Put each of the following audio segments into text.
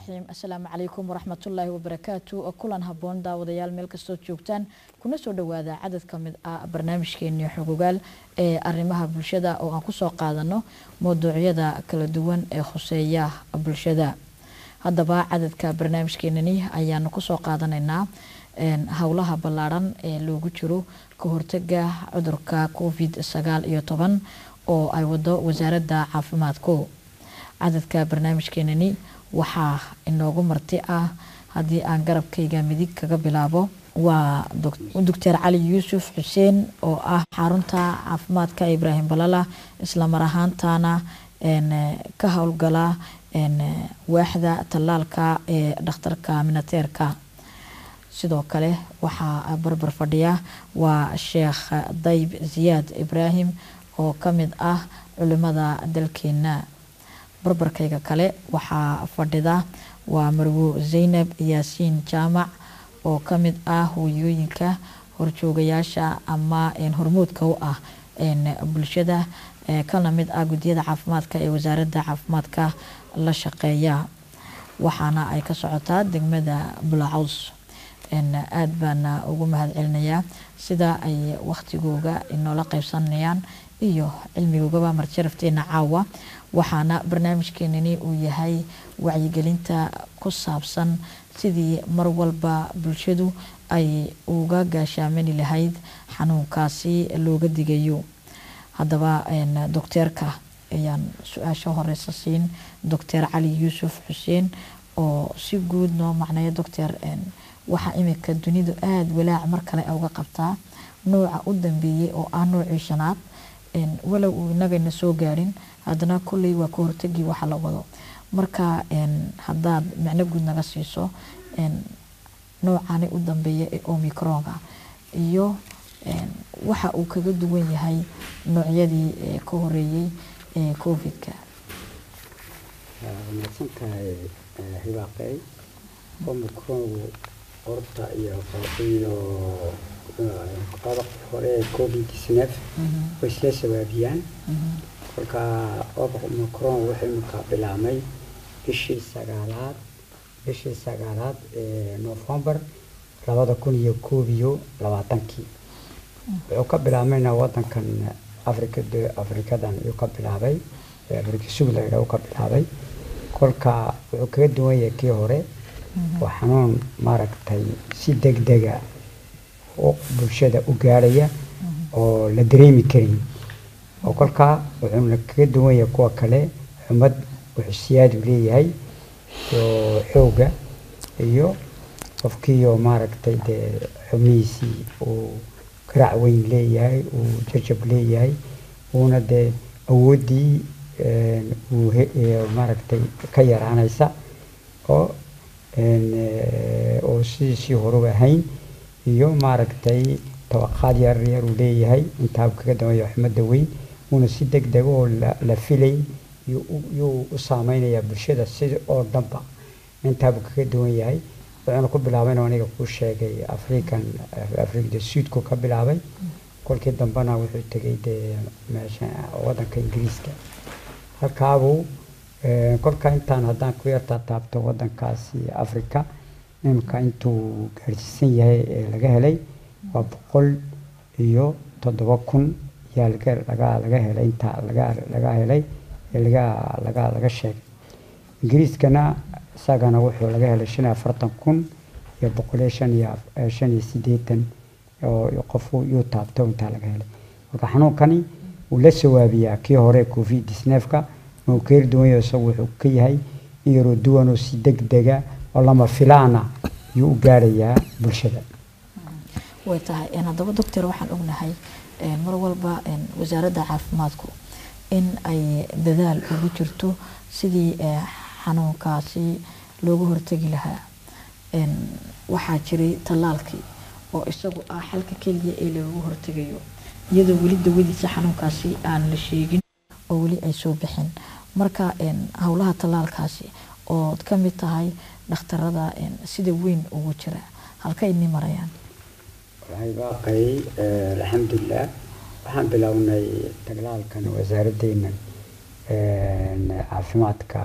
raxiim assalaamu calaykum waraxmatullaahi wabarakaatu kulan haboon daawadayaal meel kastoo joogtaan kuna soo dhawaada cadad ka mid ah barnaamijkeeni xogogaal ee arrimaha bulshada oo aan kusoo qaadano mawduucyada kala duwan ee khuseeya bulshada haddaba cadadka barnaamijkeenani ayaanu kusoo qaadanaynaa howlaha ballaadhan ee loogu jiro ka hortaga cudurka covid sagaal iyo toban oo ay wado wasaaradda caafimaadku cadadka barnaamijkeenani waxaa inoogu marti ah haddii aan garabkayga midig kaga bilaabo waa doctor cali yuusuf xuseen oo ah xarunta caafimaadka ibraahim balala islamar ahaantana ka howlgala waaxda tallaalka ee dhakhtarka minateerka sidoo kale waxaa barbar fadhiya waa sheekh dayb ziyaad ibraahim oo ka mid ah culimada dalkeena barbarkayga kale waxaa fadhida waa marwo zaynab yaasiin jaamac oo ka mid ah hooyooyinka horjoogayaasha ama hormuudka u ah bulshada kana mid ah guddiyada caafimaadka ee wasaaradda caafimaadka la shaqeeya waxaana ay ka socotaa degmada bulacaws aada baana ugu mahad celinayaa sida ay wakhtigooga inoola qeybsanayaan iyo cilmigoogaba marjarafteena caawa waxaana barnaamijkeenani uu yahay wacyigelinta ku saabsan sidii mar walba bulshadu ay uga gaashaamani lahayd xanuunkaasi looga digayo haddaba docteerka ayaan su-aasha horeysa siin doctor cali yuusuf xuseen oo si guud noo macneeya doctor waxaa imika dunidu aada walaac mar kale uga qabtaa nooca u dambeeyey oo ah noocii shanaad walow uu inagayna soo gaarin haddana kolley waa ka hortagii waxa la wado marka haddaad micno guud naga siiso noocani u dambeeya ee omicronga iyo waxa uu kaga duwan yahay noocyadii ka horeeyey ee covid-ka mahadsantahay hibaaqey omicrongu qorta iyo iyo qodobka hore ee covid snef way isla sabaabiyaan kolka omicron wuxuu imika bilaabmay bishii sagaalaad bishii sagaalaad ee november labada kun iyo koob iyo labaatankii wuxuu ka bilaabmayna wadankan africa afrikadan ayuu ka bilaabay africa subland uu ka bilaabay kolka wuxuu kaga duwan yahay kii hore waa xanuun maaragtay si deg dega bulshada u gaarhaya oo la dareemi karin oo kolkaa wuxuuna kaga duwan yahay kuwa kale xumad wuxuu siyaadu leeyahay iyo xooga iyo qofkiiyo maaragtay dee xubnihiisii uu garaac weyn leeyahay uu jajab leeyahay uuna dee awooddii uu maaragtay ka yaraanaysa oo oo sidiisii horuba ahayn iyo maaragtay tabaqaad yar yar uu leeyahay intaabu kaga dambeeya xumada weyn uuna si deg dega oo la filay yuu u saameynayaa bulshada sida oo dhanba intaabu kaga duwan yahay wuxuuna ku bilaabayna aniga kuu sheegay african africa suudku ka bilaabay kolkii dambena wuxuu tegay dee meesha wadanka ingiriiska halkaabuu kolka intaan haddaan ku yartaa taabto wadankaasi africa imika intuu gaarsiisan yahay ee laga helay waa boqol iyo toddoba kun yaa laga laga laga helay intaa laga laga helay ee laga laga laga sheegay ingiriiskana isagana wuxuu laga helay shan iyo afartan kun iyo boqol iyo shan iyo shan iyo siddeetan oo qofu yuu taabto intaa laga helay marka xanuunkani wuu la sawaabiyaa kii hore covid disneefka ma uu keeri duwan yahay isagu wuxuu ka yahay in yaroo duwan oo si deg dega oo lama filaana yuu u gaarayaa bulshada way tahay haddaba doctor waxaan ognahay mar walba wasaaradda caafimaadku in ay dadaal ugu jirto sidii xanuunkaasi looga hortegi lahaa waxaa jiray tallaalkii oo isagu ah xalka keliya ee looga hortegayo iyadoo weli dawadiisa xanuunkaasi aan la sheegin oo weli ay soo bixin marka howlaha tallaalkaasi ood ka mid tahay dhakhtarada sida weyn ugu jira halka idni marayaan waxay baaqay alxamdulilah waxaan bilownay taglaalkan wasaaraddeena caafimaadka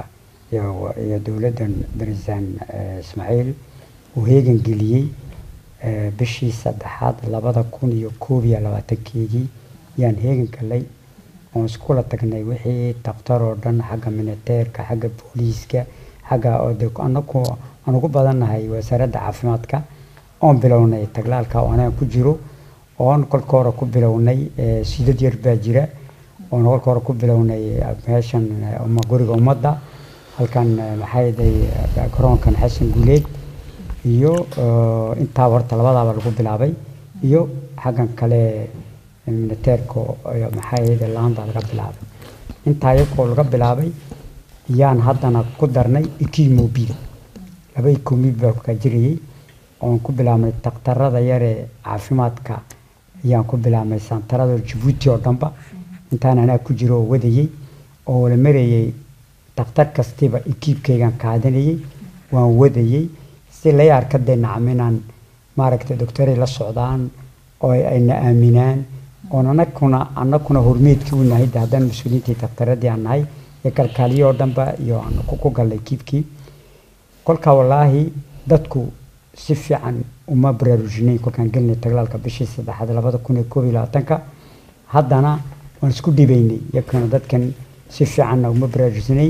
iyo iyo dowladdan barisaan ismaaciil uu heegan geliyey eh, bishii saddexaad labada kun iyo koob iyo labaatankeedii yaan heegan galay oon iskula tagnay wixii daktar oo dhan xagga militeerka xagga booliiska xagga oo de anaku aan ugu badannahay wasaaradda caafimaadka oon bilownay taglaalka oo anaga ku jiro oon kolka hore ku bilownay eh, sidad yar baa jira oon kolka hore ku bilownay eh, meeshan eh, uma guriga ummadda halkan eh, maxay day garoonkan xasan guuleed iyo eh, intaa horta labadaaba lagu bilaabay iyo xaggan kale militeerka iyo maxay ahayd laanta laga bilaabay intaa iyagoo laga bilaabay yaan haddana ku darnay ikimobil laba ikomobil baa ka jirayay oon ku bilaabnay daktarada yaree caafimaadka ayaan ku bilaabnay santarada jabuuti oo dhanba intaan anaa ku jiro oo wadayey oo wala marayey daktar kastiba ikiibkaygan qaadanayey waan wadayey si lay arka dee nacam inaan maaragtay doctoray la socdaan oo ay- ayna aaminaan oon anakuna anakuna hormeedkii u nahay de haddaan mas-uuliyiintii daktaradii aan nahay iyo kalkaaliyo oo dhanba iyo aan ku ku gallay kiibkii kolka wallaahi dadku si fiican uma baraarujinayn kolkaan gelinay taglaalka bishii saddexaad labada kun iyo koob iyo labaatanka haddana waan isku dhibaynay yakana dadkan si fiicanna uma baraarujinayn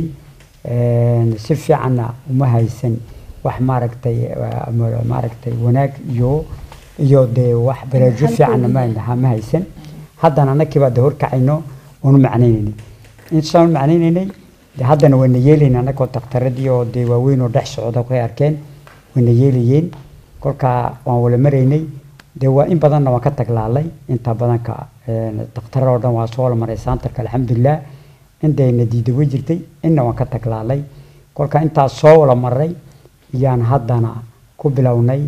een, si fiicanna uma haysan wax maaragtay eh, ama- maaragtay wanaag iyo iyo dee wax baraarujo fiicanna ma ha- ma haysan haddana annakii baa de horkacayno oonu macnaynaynay intaan macnaynaynay de haddana wayna yeelayna annagoo daktaradii oo dee waaweyn oo dhex socda ku arkeen wayna yeelayeen kolkaa waan wala maraynay dee waa in badanna waan ka taglaalay inta badanka daktarada oo dhan waa soo wala maray saantarka alxamdulilah intayna diida way jirtay inna waan ka taglaalay kolka intaas soo wala maray yaan haddana ku bilownay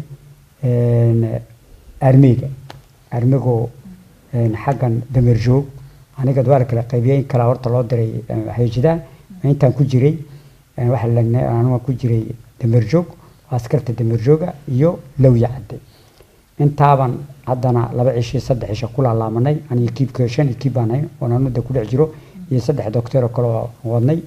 een, armiga armigoo een, xaggan dameer joog aniga waa la kala qaybiyey in kala horta loo diray xeejidaan intaan ku jiray een, waxa la aniga ku jiray dameer joog askarta dameer jooga iyo lawya cadde intaaban haddana laba cisho saddex cisho ku laalaamanay aniga kiibka shan kiib baan hayn oon anuda ku dhex jiro iyo saddex doctor oo kale oo wadnay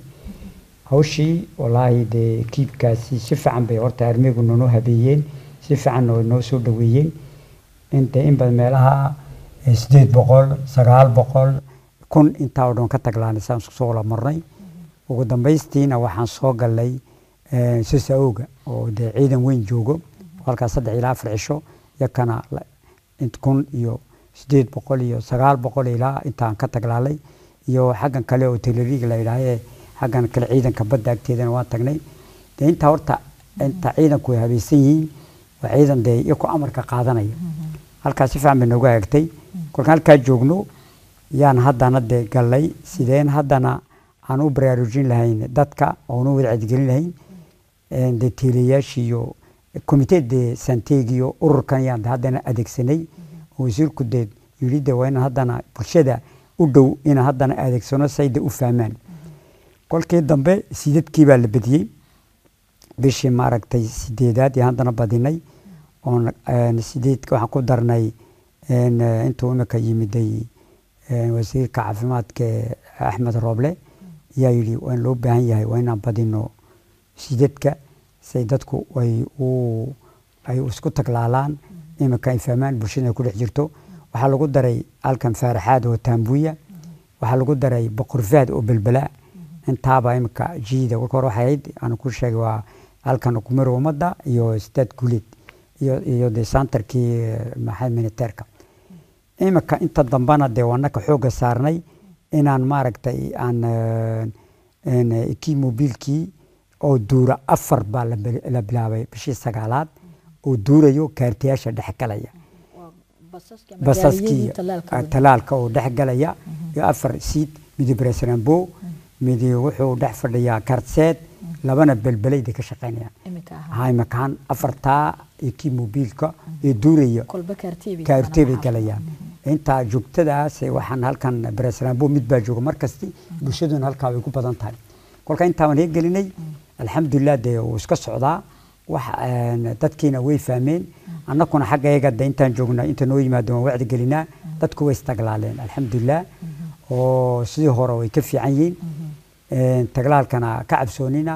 hawshii wallaahi dee kiibkaasi si fiican bay horta armigu noo habeeyeen si fiicanna way noo soo dhaweeyeen inta in badan meelaha eh, sideed boqol sagaal boqol kun intaa oo dhan ka taglaanay saan isku soo wala marnay ugu dambaystiina waxaan soo galnay eh, sisaoga oo dee ciidan weyn joogo halkaas saddex ilaa afar cisho yakana la- int kun iyo sideed boqol iyo sagaal boqol ilaa intaan ka taglaalay iyo xaggan kale oo teleriga la yidhaahee xaggan kale ciidanka badda agteedana waan tagnay dee intaa horta inta ciidanku way habaysan yihiin waa ciidan dee iyakoo amarka qaadanaya halkaas si fiican bay noogu hagtay kolkaan halkaa joogno yaan haddana dee gallay sideen haddana aan u baraarujin lahayn dadka oon u wadacadgelin lahayn een, dee teelayaashii iyo komitee dee santeegi iyo ururkan yaan haddana adeegsanay oo wasiirku dee yidhi dee waa inaan haddana bulshada u dhow inaan haddana adeegsano say dee u fahmaan kolkii dambe sidadkii baa la bediyey bishii maaragtay sideedaad iyo haddana badinay oon een, sideedka waxaan ku darnay een, eh, intuu imika yimiday een, wasiirka caafimaadka ee axmed rooble ayaa yidhi waa in loo baahan yahay waa inaan badino sidadka say dadku ay u ay isku taglaalaan imika ay fahmaan bulshada ay ku dhex jirto waxaa lagu daray halkan faaraxaad oo taambuya waxaa lagu daray boqorfaad oo belbela intaaba imika jiida kolka hore waxay ahayd aan ku sheegay waa halkan kumar ummadda iyo staad guuleed iyo iyo de santarkii eh, maxay militeerka imika inta dambana dee waanaka xoogga saarnay inaan maaragtay aan een, kii mobiilkii oo duura afar baa la bil- la bilaabay bishii sagaalaad oo duurayo kaartayaasha dhex galaya basaskii ah, talaalka oo dhex galaya iyo afar siid midi bresrambo midi wuxuu dhex fadhiyaa kartseed labana belbelayda ka shaqaynayaan haymakaan afartaa iyo kii mobiilka ee duuraya kaartee bay galayaan intaa joogtadaas waxaan halkan bresrambo mid baa jooga markasti bulshaduna halkaa way ku badan tahay kolka intaan hee gelinay alxamdulilah dee wuu iska socdaa wax een, dadkiina way fahmeen annakuna xagga iyaga de intaan joogna inta noo yimaado waan wacdi gelinaa dadku way istaglaaleen alxamdulilah oo sidii hore way ka fiican yihiin Een, taglaalkana ka cabsoonina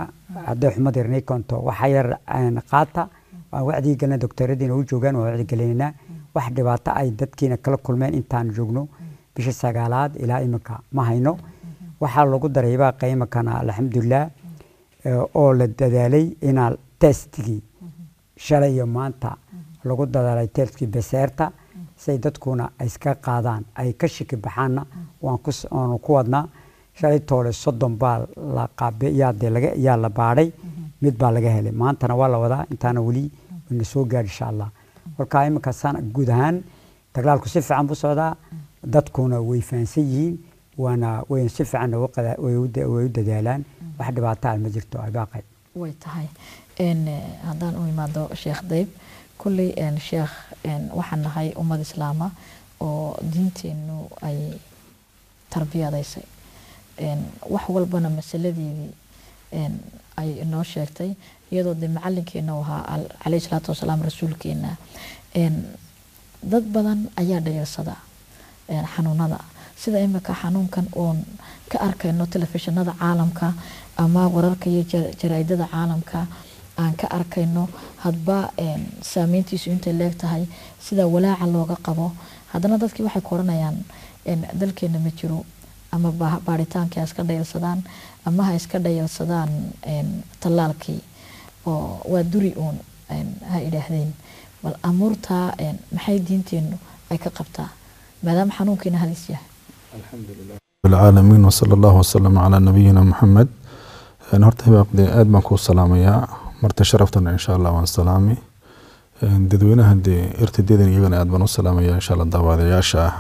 hadday xumad yarnay konto waxa yar aan qaata waa wacdii galna doktoradiina u joogaan waa wacdi galeynaa wax dhibaato ay dadkiina kala kulmeen intaan joogno bisha sagaalaad ilaa iminka ma hayno waxaa lagu daray baaqa iminkana alxamdulilah eh, oo la dadaalay inaa testigii shalay iyo maanta lagu dadaalay testkii beseerta say dadkuna ay iska qaadaan ay ka shiki baxaanna waan ku s- waanu ku wadnaa shalay toole soddon baa la qaabe yaa dee laga yaa la baadhay mid baa laga helay maantana waa la wadaa intaana weli wayna soo gaadhi insha allah kolkaa iminka sana guud ahaan taglaalku si fiican buu socdaa dadkuna way fahansan yihiin waana way si fiican uga qada- way u da- way u dadaalaan wax dhibaato ah ma jirto abaaqay way tahay n haddaan u imaado sheekh dayb kulley n sheekh n waxaan nahay ummad islaama oo diinteennu ay tarbiyadaysay n wax walbana masaladeedii n ay inoo sheegtay iyadoo dee macalinkeena u ahaa al- calayhi salaatu wasalaam rasuulkeena n dad badan ayaa dhayarsada n xanuunada sida imika xanuunkan oon ka arkayno telefishinada caalamka ama wararka iyo ja- jaraa'idada caalamka aan ka arkayno hadba n saameyntiisu intay leeg tahay sida walaaca looga qabo haddana dadkii waxay ku oranayaan n dalkeena ma jiro ama ba- baaritaankai ha iska dhayalsadaan ama ha iska dhayalsadaan n tallaalkii oo waa duri uun n ha idhaahdeen bal amuurtaa n maxay diinteennu ay ka qabtaa maadaama xanuunkiina halis yahay العالمين وصلى الله وسلم على نبينا محمد een horta hibaaqde aad baan kuu salaamayaa marta sharaftana insha allah waan salaami Een dadweynaha dee irtidadan iyagana aad baan u salaamaya insha allah daawadayaasha ah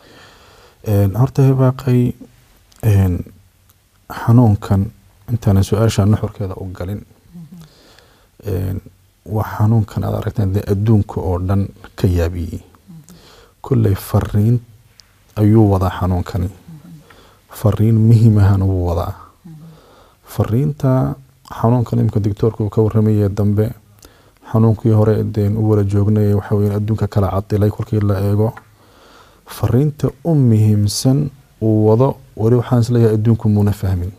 Een horta hibaaqay een xanuunkan intaanan su-aasha nuxurkeeda u galin Een waa xanuunkan aad aragteen dee adduunka oo dhan ka yaabiyey kolley fariin ayuu wadaa xanuunkani fariin muhiimahan wuu wadaa fariinta xanuunkan imika doctoorka uu ka waramayay dambe xanuunkii hore deen u wala joognay waxa weeye adduunka kala cadilay kolkii la eego fariinta u muhiimsan uu wado weli waxaan isleeyahay adduunku muuna fahmin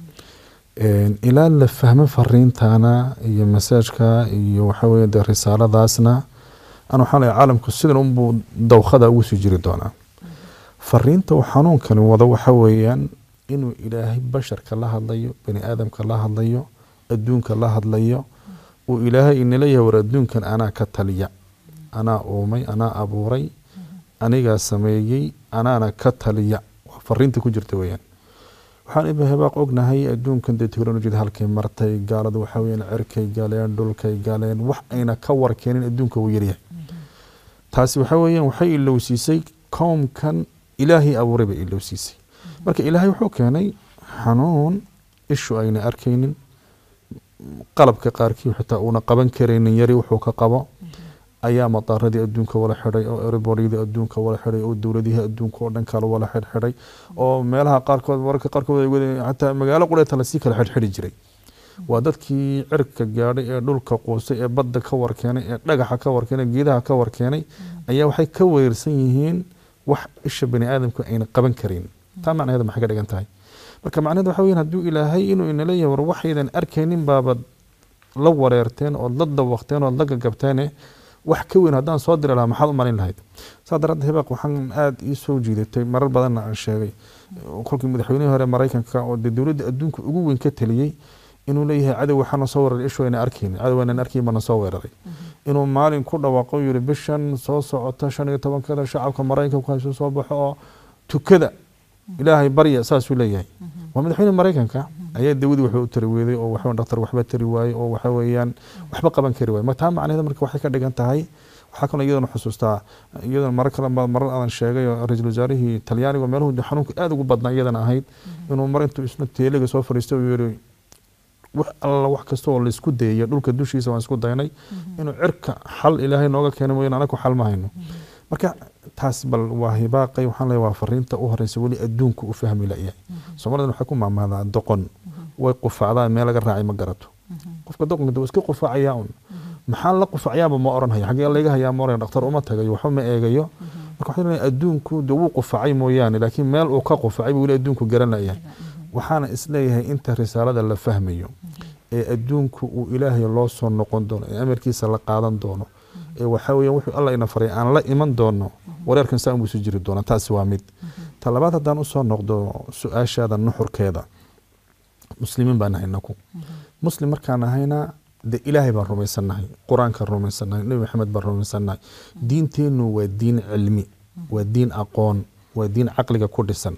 Een, ilaa la fahmo fariintana iyo masaajka iyo waxa weeye dee risaaladaasna an waxaan leeyahay caalamku sidan unbuu dawkhada ugu sii jiri doonaa fariinta uu xanuunkani wado waxa weeyaan inuu ilaahay basharka la hadlayo bani aadamka la hadlayo adduunka la hadlayo uu ilaahay inala yahay war adduunkan anaa ka taliya anaa uumay anaa abuuray anigaa sameeyey anaana ka taliya waa fariinta ku jirta weeyaan waxaan iba hibaaq ognahay adduunkan dee teknolojiyada halkay martay gaaladu waxa weeyaan cirkay galeen dhulkay galeen wax ayna ka warkeenin adduunka wuu yaryahay taasi waxa weeyaan waxay ilowsiisay koomkan ilaahay abuuray bay ilowsiisay marka ilaahay wuxuu keenay xanuun ishu ayna arkaynin qalabka qaarkii xitaa uuna qaban karaynin yari wuxuu ka qabo ayaa mataaradii adduunka wala xidhay oo airboryadii adduunka wala xidhay oo dowladihii adduunka oo dhan kale wala xidhxidhay oo meelaha qaarkood mararka qaarkood ay wada- xataa magaalo qureeta lasii kala xidhxidhi jiray waa dadkii cirka gaadhay ee dhulka quusay ee badda ka warkeenay ee dhagaxa ka warkeenay geedaha ka warkeenay ayaa waxay ka weerarsan yihiin wax isha bani aadamku ayna qaban karin taa macnaheedu maxay ka dhigan tahay marka macnaheedu waxa weeyaan hadduu ilaahay inuu inala yahay war waxaydan arkaynin baaba la wareerteen ood la dawaqteen ood la gagabteene wax ka weyn haddaan soo diri lahaa maxaad u malin lahayd saa daraaddeed hibaaq waxaan aada ii soo jiidatay marar badanna aan sheegay kolkii madaxweynihii hore maraykanka oo dee dowladda adduunka ugu weyn ka taliyey inuu leeyahay cadow waxaana soo weeraray ishu ayna arkaynin cadow aynan arkayn baana soo weeraray inuu maalin ku dhawaaqo yiri bishan soo socota shan iyo tobankada shacabka maraykanku haysu soo baxo oo tukada ilaahay barya saasuu leeyahay waa madaxweyne maraykanka ayaa dawadii waxba u tari weeday oo waxba dhaktar waxba tari waayey oo waxa weeyaan waxba qaban kari waayey taa macnaheeda marka waxay ka dhigan tahay waxaa kaloo iyadana xusuustaa iyadana marar kale baa marar aadan sheegay oo ra-iisul wasaarihii talyaaniga meeluhu xanuunka aada ugu badnaa iyadana ahayd inuu mar intuu isna teeliga soo fadhiistay uu yiri wax alla wax kasta oo laisku dayayo dhulka dushiisa waan isku daynay inuu cirka xal ilaahay nooga keena mooyaan anaku xal ma hayno marka taas bal waa hibaaqay waxaan leeyahay waa fariinta u horeysa weli adduunku u fahmi layahay soomaalidan waxay ku maamaadaa doqon way qufacdaa meel laga raacay ma garato qofka doqonka dee waa iska qufacayaa un maxaa la qufacyaaba ma oran hayo xagee layga hayaa ma oran dhaktar uma tagayo waxba ma eegayo marka waxaan leeyahay adduunku dee wuu qufacay mooyaane laakiin meel uu ka qufacay buu weli adduunku garan layahay waxaana isleeyahay inta risaalada la fahmayo ee adduunku uu ilaahay loo soo noqon doono ee amarkiisa la qaadan doono ee waxaa weeyaan wuxuu alla ina faray aan la iman doono wareerkan saa unbuu isu jiri doona taasi waa mid ta labaad haddaan usoo noqdo su-aashaada nuxurkeeda muslimiin baan nahay inaku muslim markaan nahayna de ilaahay baan rumaysannahay qur-aankaan rumaysannahay nebi maxamed baan rumaysannahay diinteennu waa diin cilmi waa diin aqoon waa diin caqliga ku dhisan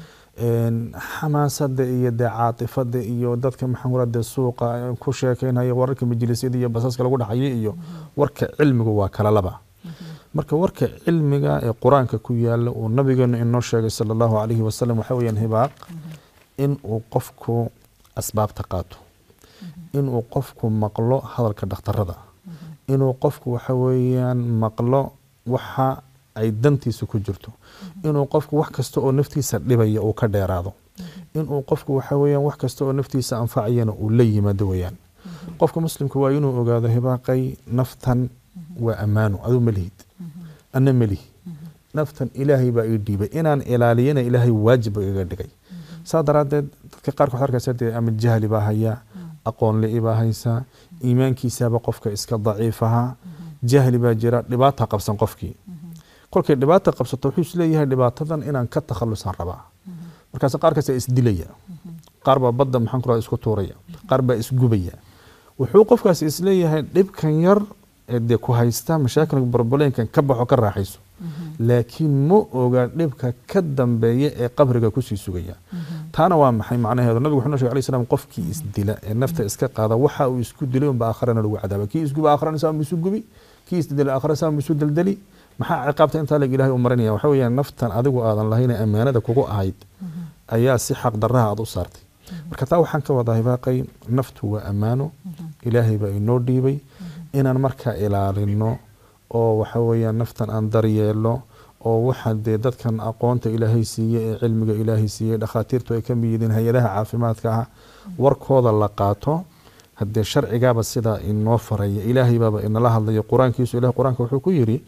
xamaasada iyo dee caatifada iyo dadka maxaa dee suuqa ku sheekeynaya wararka majlisyada iyo basaska lagu dhaxaya iyo warka cilmigu waa kala laba marka warka cilmiga ee qur-aanka ku yaala uu nabigeenu inoo sheegay sala allahu calayhi wasalam waxaa weyaan hibaaq in uu qofku asbaabta qaato inuu qofku maqlo hadalka dhakhtarada inuu qofku waxa weeyaan maqlo waxa ay dantiisa ku jirto inuu qofku wax kasta oo naftiisa dhibaya uu ka dheeraado inuu qofku waxa weeyaan wax kasta oo naftiisa anfacayana uu la yimaado weyaan qofka muslimka waa inuu ogaado hibaaqay naftan waa ammaano aduu ma lihid ana ma lihi naftan ilaahay baa ii dhiibay inaan ilaaliyana ilaahay waajib igaga dhigay saa daraaddeed dadka qaarkood arkaysa dee ama jahli baa hayaa aqoon li baa haysaa iimaankiisaba qofka iska daciif ahaa jahli baa jira dhibaata qabsan qofkii kolkay dhibaata qabsato wuxuu isleeyahay dhibaatadan inaan ka takhalusaan rabaa markaas qaarkaas isdilaya qaar baa badda maxaan ku isku tuuraya qaar baa isgubaya wuxuu qofkaas isleeyahay dhibkan yar ee dee ku haysta mashaakilka barbaleenkan ka baxo ka raaxayso laakiin ma oga dhibka ka dambeeya ee qabriga kusii sugaya taana waa maxay macnaheedu nabigu wuxuu noo shegay alayhi salaam qofkii isdila ee nafta iska qaada waxa uu isku dilay unba aakharana lagu cadaaba kii isguba aakharana saa isu gubi kii isdilay aakhara saa isu daldali maxaa ciqaabta intaa lag ilahay u marinaya waxa weeyaan naftan adigu aadan lahayn ee ammaanada kugu ahayd ayaa si xaq darraha aad u saartay marka taa waxaan ka wadaa hibaaqay naftu waa ammaano ilaahay baa inoo dhiibay inaan markaa ilaalino oo waxa weeyaan naftan aan daryeelo oo waxa dee dadkan aqoonta ilaahay siiyey ee cilmiga ilaahay siiyey dhakhaatiirtu ay ka mid yihiin hay-adaha caafimaadka ah warkooda la qaato haddee sharcigaaba sidaa inoo faraya ilaahay baaba inala hadlaya qur-aankiisu ilahay qur-aanka wuxuu ku yiri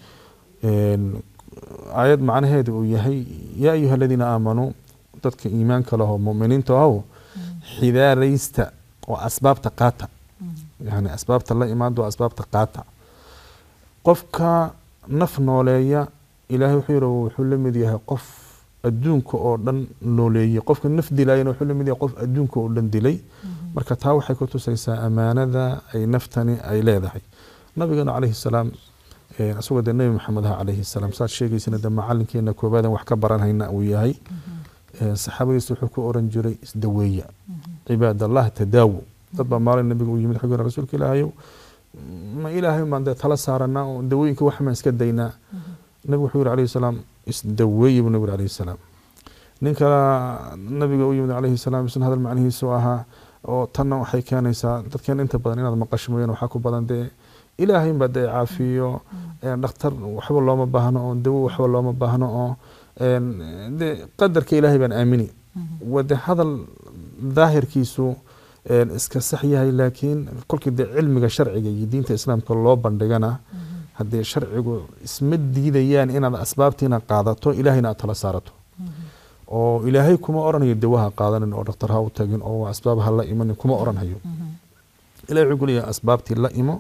aayad macnaheedu uu yahay yaa ayuha aladiina aamanuu dadka iimaanka laho muminiinta ahow xidaaraysta oo asbaabta qaata yani asbaabta la imaado asbaabta qaata qofka naf nooleeya ilaahay wuxuu yiri wuxuu la mid yahay qof adduunka oo dhan nooleeyey qofka naf dilayana wuxuu la mid yahay qof adduunka oo dhan dilay marka taa waxay ku tusaysaa ammaanada ay naftani ay leedahay nabigeena calayhi salaam isagoo dee nebi maxamed ah calayhi salaam saad sheegaysana dee macalinkeena koobaadan wax ka baranhayna uu yahay saxaabadiisa wuxuu ku oran jiray isdaweeya cibaad allah tadaawo dad baa maalin nabiga u yimid xaggeena rasuulka ilaahayow ma ilaahay maan dee tala saaranaa oo dawooyinka wax maan iska daynaa nabigu wuxuu yiri calayhi salaam isdaweeya buu nabi yiri calayhi salaam nin kale nabiga u yimid calayhi salaam isna hadal macnihiisu ahaa oo tanna waxay keenaysaa dadkeen inta badan inaad maqasho mooyaan waxaa ku badan dee ilaahay baa dee caafiyo dhakhtar waxba looma baahno oo dawo waxba looma baahno oo de qadarka ilaahay baan aamini wade hadal daahirkiisu iska sax yahay laakiin kolkii dee cilmiga sharciga iyo diinta islaamka loo bandhigana haddee sharcigu isma diidayaan inaad asbaabtiina qaadato ilaahayna aad tala saarato oo ilaahay kuma oranayo dawaha qaadanin oo dhakhtar ha u tagin oo asbaab ha la imanin kuma oranhayo ilahay wuxuu kuleeyahay asbaabtii la imo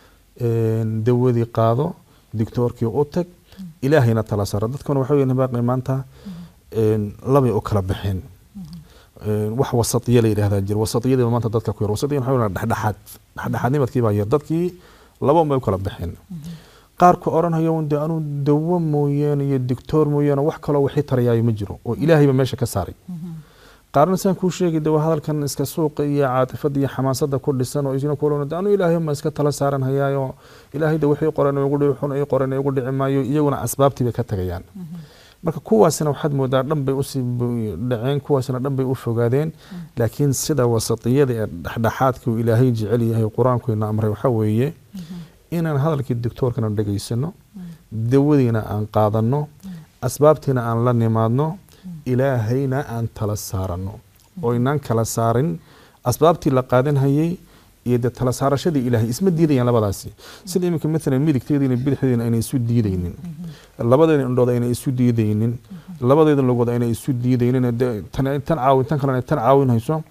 dawadii qaado dictoorkii u tag ilaahayna tala saaro dadkuna waxa weyan baaqi maanta labay u kala baxeen wax wasatiya la yidhahdaa jira wasatiyadiiba maanta dadka ku yar wasatiya waxa weyan dhexdhexaad dhexdhexaadnimadkii baa yar dadkii laba unbay u kala baxeen qaarku oranhayo de anuu dawo mooyaane iyo dictoor mooyaane wax kaloo wixii tarayaayo ma jiro oo ilaahayba meesha ka saaray qaarna saan kuu sheegay de waa hadalkan iska suuqa iyo caatifada iyo xamaasada ku dhisan oo isna kulana de anuu ilaahay ma iska tala saaran hayaayo ilaahay de wixii qoran igu dhici xun ii qoran igu dhici maayo iyaguna asbaabtii bay ka tagayaan marka kuwaasina waxaad moodaa dhan bay usii dhaceen kuwaasina dhan bay u fogaadeen laakiin sida wasatiyada ee dhexdhexaadka uu ilaahay jecel yahay qur-aankuyna amray waxaa weeye inaan hadalkii doctoorkana dhegaysano dawadiina aan qaadano asbaabtiina aan la nimaadno ilaahayna aan tala saarano oo inaan kala saarin asbaabtii la qaadanhayay iyo dee tala saarashadii ilaahay isma diidayaan labadaasi sida iminka maalan midigteediina bidixdeediina ayna isu diidaynin labadeeda indhood ayna isu diidaynin labadeeda logood ayna isu diidaynin tan caawin tan kalena tan caawinhayso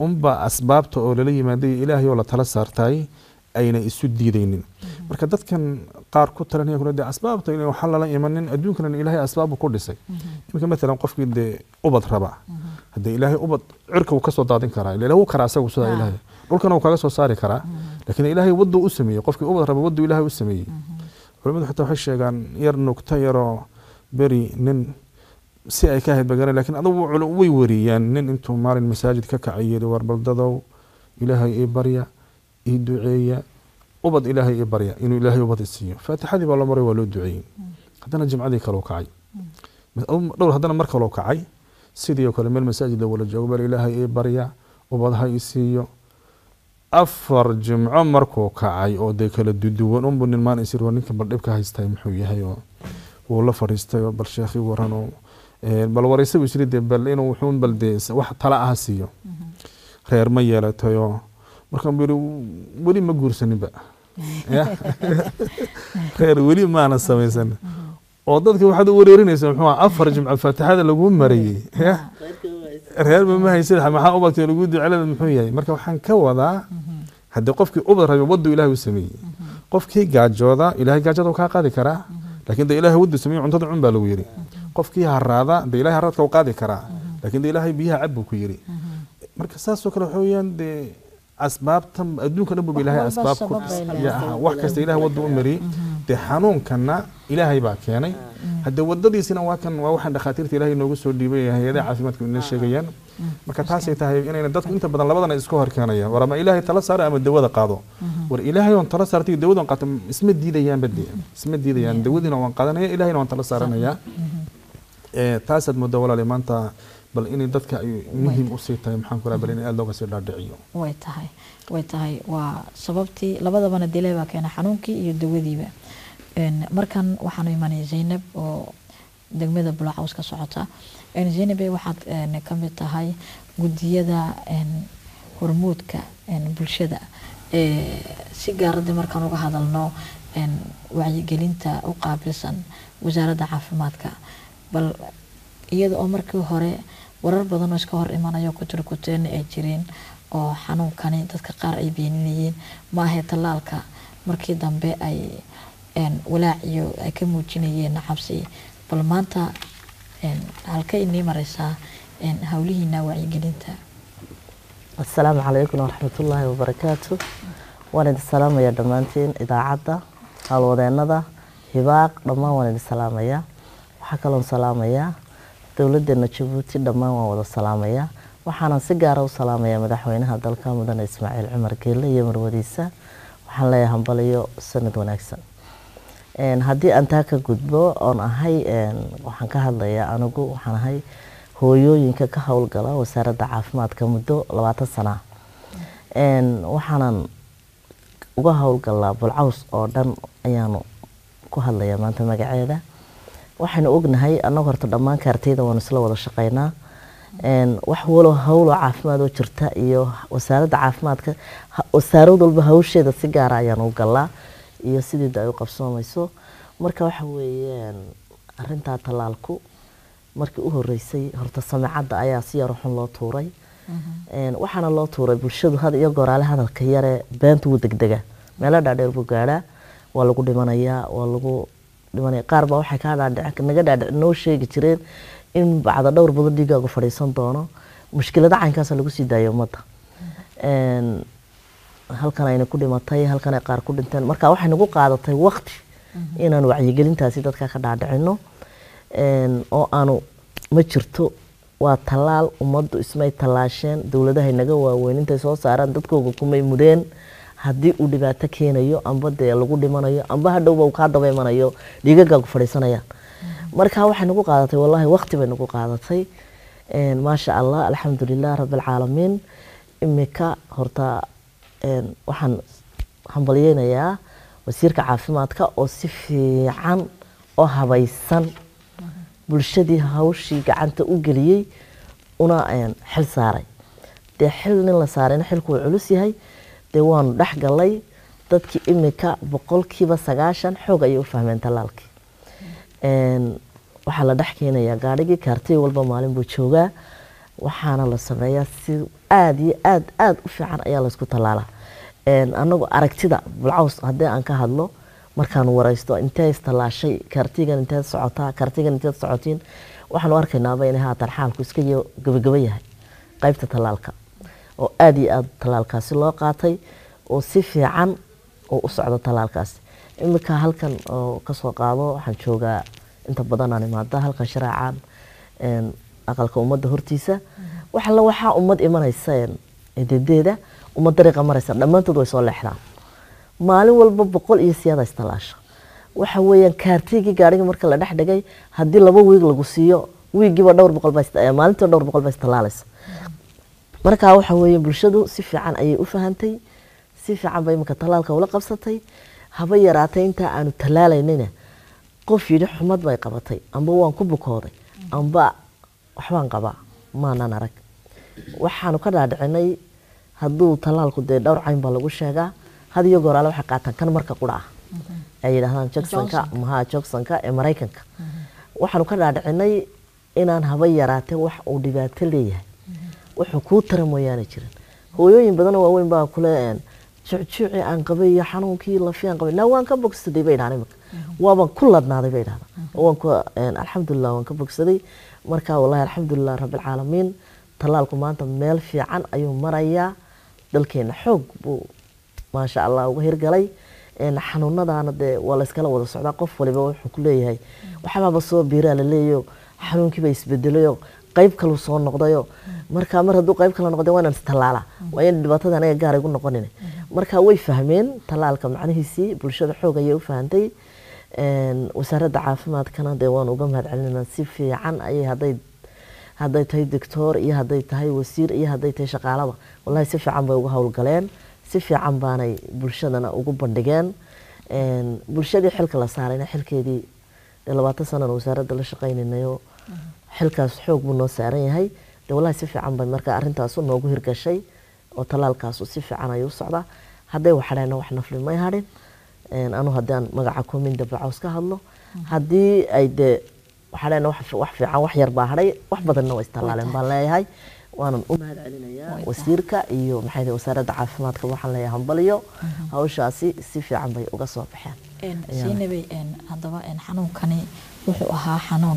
unba asbaabta oo lala yimaaday ilaahay oo la tala saartay ayna isu diidaynin marka dadkan qaar ku talanaya kule dee asbaabta in waxaa lala imanin adduunkana ilaahay asbaabu ku dhisay iminka matalan qofkii dee ubad raba haddee ilaahay ubad cirka wuu kasoo daadin karaa ila wuu karaa asagu sidaa ilaahay dhulkana wuu kaga soo saari karaa laakiin ilaahay waduu u sameeyey qofkii ubad raba waduu ilaahay u sameeyey culimadu xitaa waxay sheegaan yar nugta yaroo beri nin si ay ka ahayd bagara lakiin adugu way wariyaan nin intuu maalin masaajid ka kacay yiri war baldadow ilaahay ii barya ii duceeya ubad ilaahay ii barya inuu ilaahay ubad isiiyo faatixadii baa loo maray waa loo duceeyey haddana jimcadii kaleu kacay dhowr haddana mar kaleu kacay sidii oo kale meel masaajid la wala joogo bal ilaahay ii barya ubad ha ii siiyo afar jimco markuu kacay oo dee kala duduwan unbu nin maan isir war ninka bal dhibka haystay muxuu yahay oo wuu la fadhiistay oo bal sheekhi waran oo bal waraysa buu isiri dee bal inuu wuxuun bal dee wax tala ah siiyo reer ma yeelatayoo markaan buu yiri weli ma guursaninba reer weli maana samaysan oo dadka waxaad u wareerinaysa muxuu ah afar jimco faatixada lagu marayey reerba ma haysid maxaa ubadka lagu ducelada muxuu yahay marka waxaan ka wadaa haddii qofkii ubad rabay waddu ilahay u sameeyey qofkii gaajooda ilahay gaajada kaa qaadi karaa laakiin de ilahay waddu sameeyey cuntada cun baa lagu yiri qofkii haraada de ilahay haraadka u qaadi karaa laakiin de ilahay biyaha cab buu ku yiri marka saasoo kale waxa weeyaan dee asbaabta adduunka dhan buba ilahay asbaab ku wax kasta ilahay wadda u mariyey dee xanuunkana ilaahay baa keenay haddee wadadiisina waa kan waa waxaan dhakhaatiirta ilahay noogu soo dhiibay hay-adaha caafimaadka ina sheegayaan marka taasay tahay inayna dadku inta badan labadana iska hor keenayaan war ama ilaahay tala saara ama dawada qaado war ilaahay oon tala saartay dawadan qaato isma diidayaanba dee isma diidayaan dawadiina waan qaadanaya ilahayna waan tala saaranayaa taasaad moodaa walaali maanta bal inay dadka ay muhiim usii tahay maxaan ku bal in aada looga sii dhaadhiciyo way tahay way tahay waa sababtii labadabana dile baa keena xanuunkii iyo dawadiiba markan waxaanu imanay zaynab oo degmada bulacaws ka socota zaynabe waxaad ka mid tahay gudiyada hormuudka bulshada si gaaradii markaan uga hadalno wacyigelinta u qaabilsan wasaaradda caafimaadka bal iyada oo markii hore warar badan oo iska hor imanayo kuturkuteena ay jireen oo xanuunkani dadka qaar ay beeninayeen maahe tallaalka markii dambe ay walaac iyo ay ka muujinayeen cabsi bal maanta halka inii mareysaa howlihiina wacyigelinta asalaamu calaykum waraxmatullaahi wabarakaatu waan idin salaamayaa dhammaantiin idaacadda howlwadeenada hibaaq dhammaan waan idin salaamayaa waxaa kaloon salaamayaa dowladeena jabuuti dhammaan waan wada salaamayaa waxaanan si gaara u salaamayaa madaxweynaha dalka mudane ismaaciil cumar geelle iyo marwadiisa waxaan leeyahay hambaliyo sanad wanaagsan haddii aan taa ka gudbo oon ahay waxaan ka hadlayaa anigu waxaan ahay hooyooyinka ka howlgala wasaaradda caafimaadka muddo labaatan sana waxaanan uga howlgalaa bulcaws oo dhan ayaanu ku hadlayaa maanta magaceeda waxaynu ognahay annagu horta dhammaan kaartayda waanu isla wada shaqeynaa wax walo howlo caafimaad oo jirta iyo wasaaradda caafimaadka wasaarad walba hawsheeda si gaara ayaanu u galaa iyo sideeda ay u qabsoomayso marka waxa weeyaan arintaa tallaalku markii u horeysay horta samicadda ayaa si yaro xun loo tuuray waxaana loo tuuray bulshadu had iyo goraale hadalka yare beenta wuu degdega meelo dhaadheer buu gaadhaa waa lagu dhimanayaa waa lagu dhimanaya qaar baa waxay kaa dhaadhic naga dhaadhic noo sheegi jireen in bacda dhowr badan dhiigaagu fadhiisan doono mushkilada caynkaasa lagu sii daayay ummadda halkan ayna ku dhimatay halkan ay qaar ku dhinteen marka waxay nagu qaadatay waqti inaan wacyigelintaasi dadka ka dhaadhicino oo aanu ma jirto waa tallaal ummaddu ismay tallaasheen dowladahay naga waaweyn intay soo saaraan dadkooga kumay mudheen haddii uu dhibaato keenayo amba dee lagu dhimanayo amba hadhowba uu kaa daba imanayo dhiigagaagu fadhiisanayaan marka waxay nagu qaadatay wallaahi waqti bay nagu qaadatay maasha allah alxamdulilah rabbilcaalamiin imika horta waxaan hambalyeynayaa wasiirka caafimaadka oo si fiican oo habaysan bulshadii hawshii gacanta u geliyey una xil saaray dee xil nin la saarayna xilku wuu culus yahay dee waanu dhex galay dadkii imika boqolkiiba sagaashan xoog ayay u fahmeen tallaalkii waxaa la dhex keenayaa gaadhigii kaartiy walba maalin buu joogaa waxaana la sameeyaa si aada iyo aad aada u fiican ayaa laysku tallaalaa anagu aragtida bulcaws haddii aan ka hadlo markaan waraysto intee istallaashay kartigan inteed socotaa kartigan inteed socotiin waxaan u arkaynaaba inay haatan xaalku iska gabagaba yahay qaybta tallaalka oo aada iyo aada tallaalkaasi loo qaatay oo si fiican oo u socdo tallaalkaasi iminka halkan oo kasoo qaado waxaan joogaa inta badanaan imaada halkan shareecaan aqalka ummadda hortiisa waxalla waxaa ummad imanaysa dedeeda ummad dariiqa maraysa dhammaantood way soo leexdaan maalin walba boqol iyo siyaada istallaasha waxa weeyaan kaartigii gaariga marka la dhex dhigay haddii laba wiig lagu siiyo wiigiiba dhowr boqol baa maalintii dhowr boqol baa istallaalaysa marka waxa weeye bulshadu si fiican ayay u fahantay si fiican bay iminka tallaalka ula qabsatay haba yaraatay intaa aanu tallaalaynayna qof yidhi xumad bay qabatay amba waan ku bukooday amba waxbaan qabaa maanan arag waxaanu ka dhaadhicinay hadduu tallaalku dee dhowr cayn baa lagu sheegaa had iyo goor ale waxay qaataan kan marka qura ah ay yidhaahdaan jacksonka maha jacksonka ee maraykanka waxaanu ka dhaadhicinay inaan haba yaraatee wax uu dhibaato leeyahay wuxuu kuu tara mooyaane jirin hooyooyin badan oo waaweyn baa kule jucjuuci aan qabay iyo xanuunkii lafi aan qabay naa waan ka bogsaday bay dhahaan imika waaban ku ladnaaday bay dhahdaa waan ku alxamdulilah waan ka bogsaday marka wallahi alxamdulilah rabbilcaalamiin tallaalku maanta meel fiican ayuu marayaa dalkeena xoog buu maasha allah uga hirgalay xanuunadaana dee waa layskala wada socdaa qof waliba wuxuu ku leeyahay waxbaaba soo biiraa laleeyayo xanuunkiiba isbedelayo qayb kalu soo noqdayo marka mar hadduu qayb kala noqday waa inaan istallaala waa in dhibaatada anaga gaar igu noqonin marka way fahmeen tallaalka macnihiisii bulshada xoog ayay u fahantay wasaaradda caafimaadkana dee waan uga mahad celinayna si fiican ayay hadday hadday tahay doctor iyo hadday tahay wasiir iyo hadday tahay shaqaalaba wallahi si fiican bay uga howlgaleen si fiican baanay bulshadana ugu bandhigeen bulshadii xilka la saarayna xilkeedii labaatan sanana wasaaradda la shaqaynaynayo xilkaas xoog buu noo saaran yahay de wallahi si fiican bay marka arrintaasu noogu hirgashay oo tallaalkaasu si fiican ayuu u socdaa hadday waxadheena wax nafli may hadhin anu haddaan magaca kominda bacaws ka hadlo haddii ay dee waxadheena wax fiican wax yar baa hadhay wax badanna waa istallaaleen baan leeyahay waanan u mahad celinayaa wasiirka iyo maxay tahay wasaaradda caafimaadka waxaan leeyahay hambaliyo hawshaasi si fiican bay uga soo baxeen siinabay haddaba xanuunkani wuxuu ahaa xanuun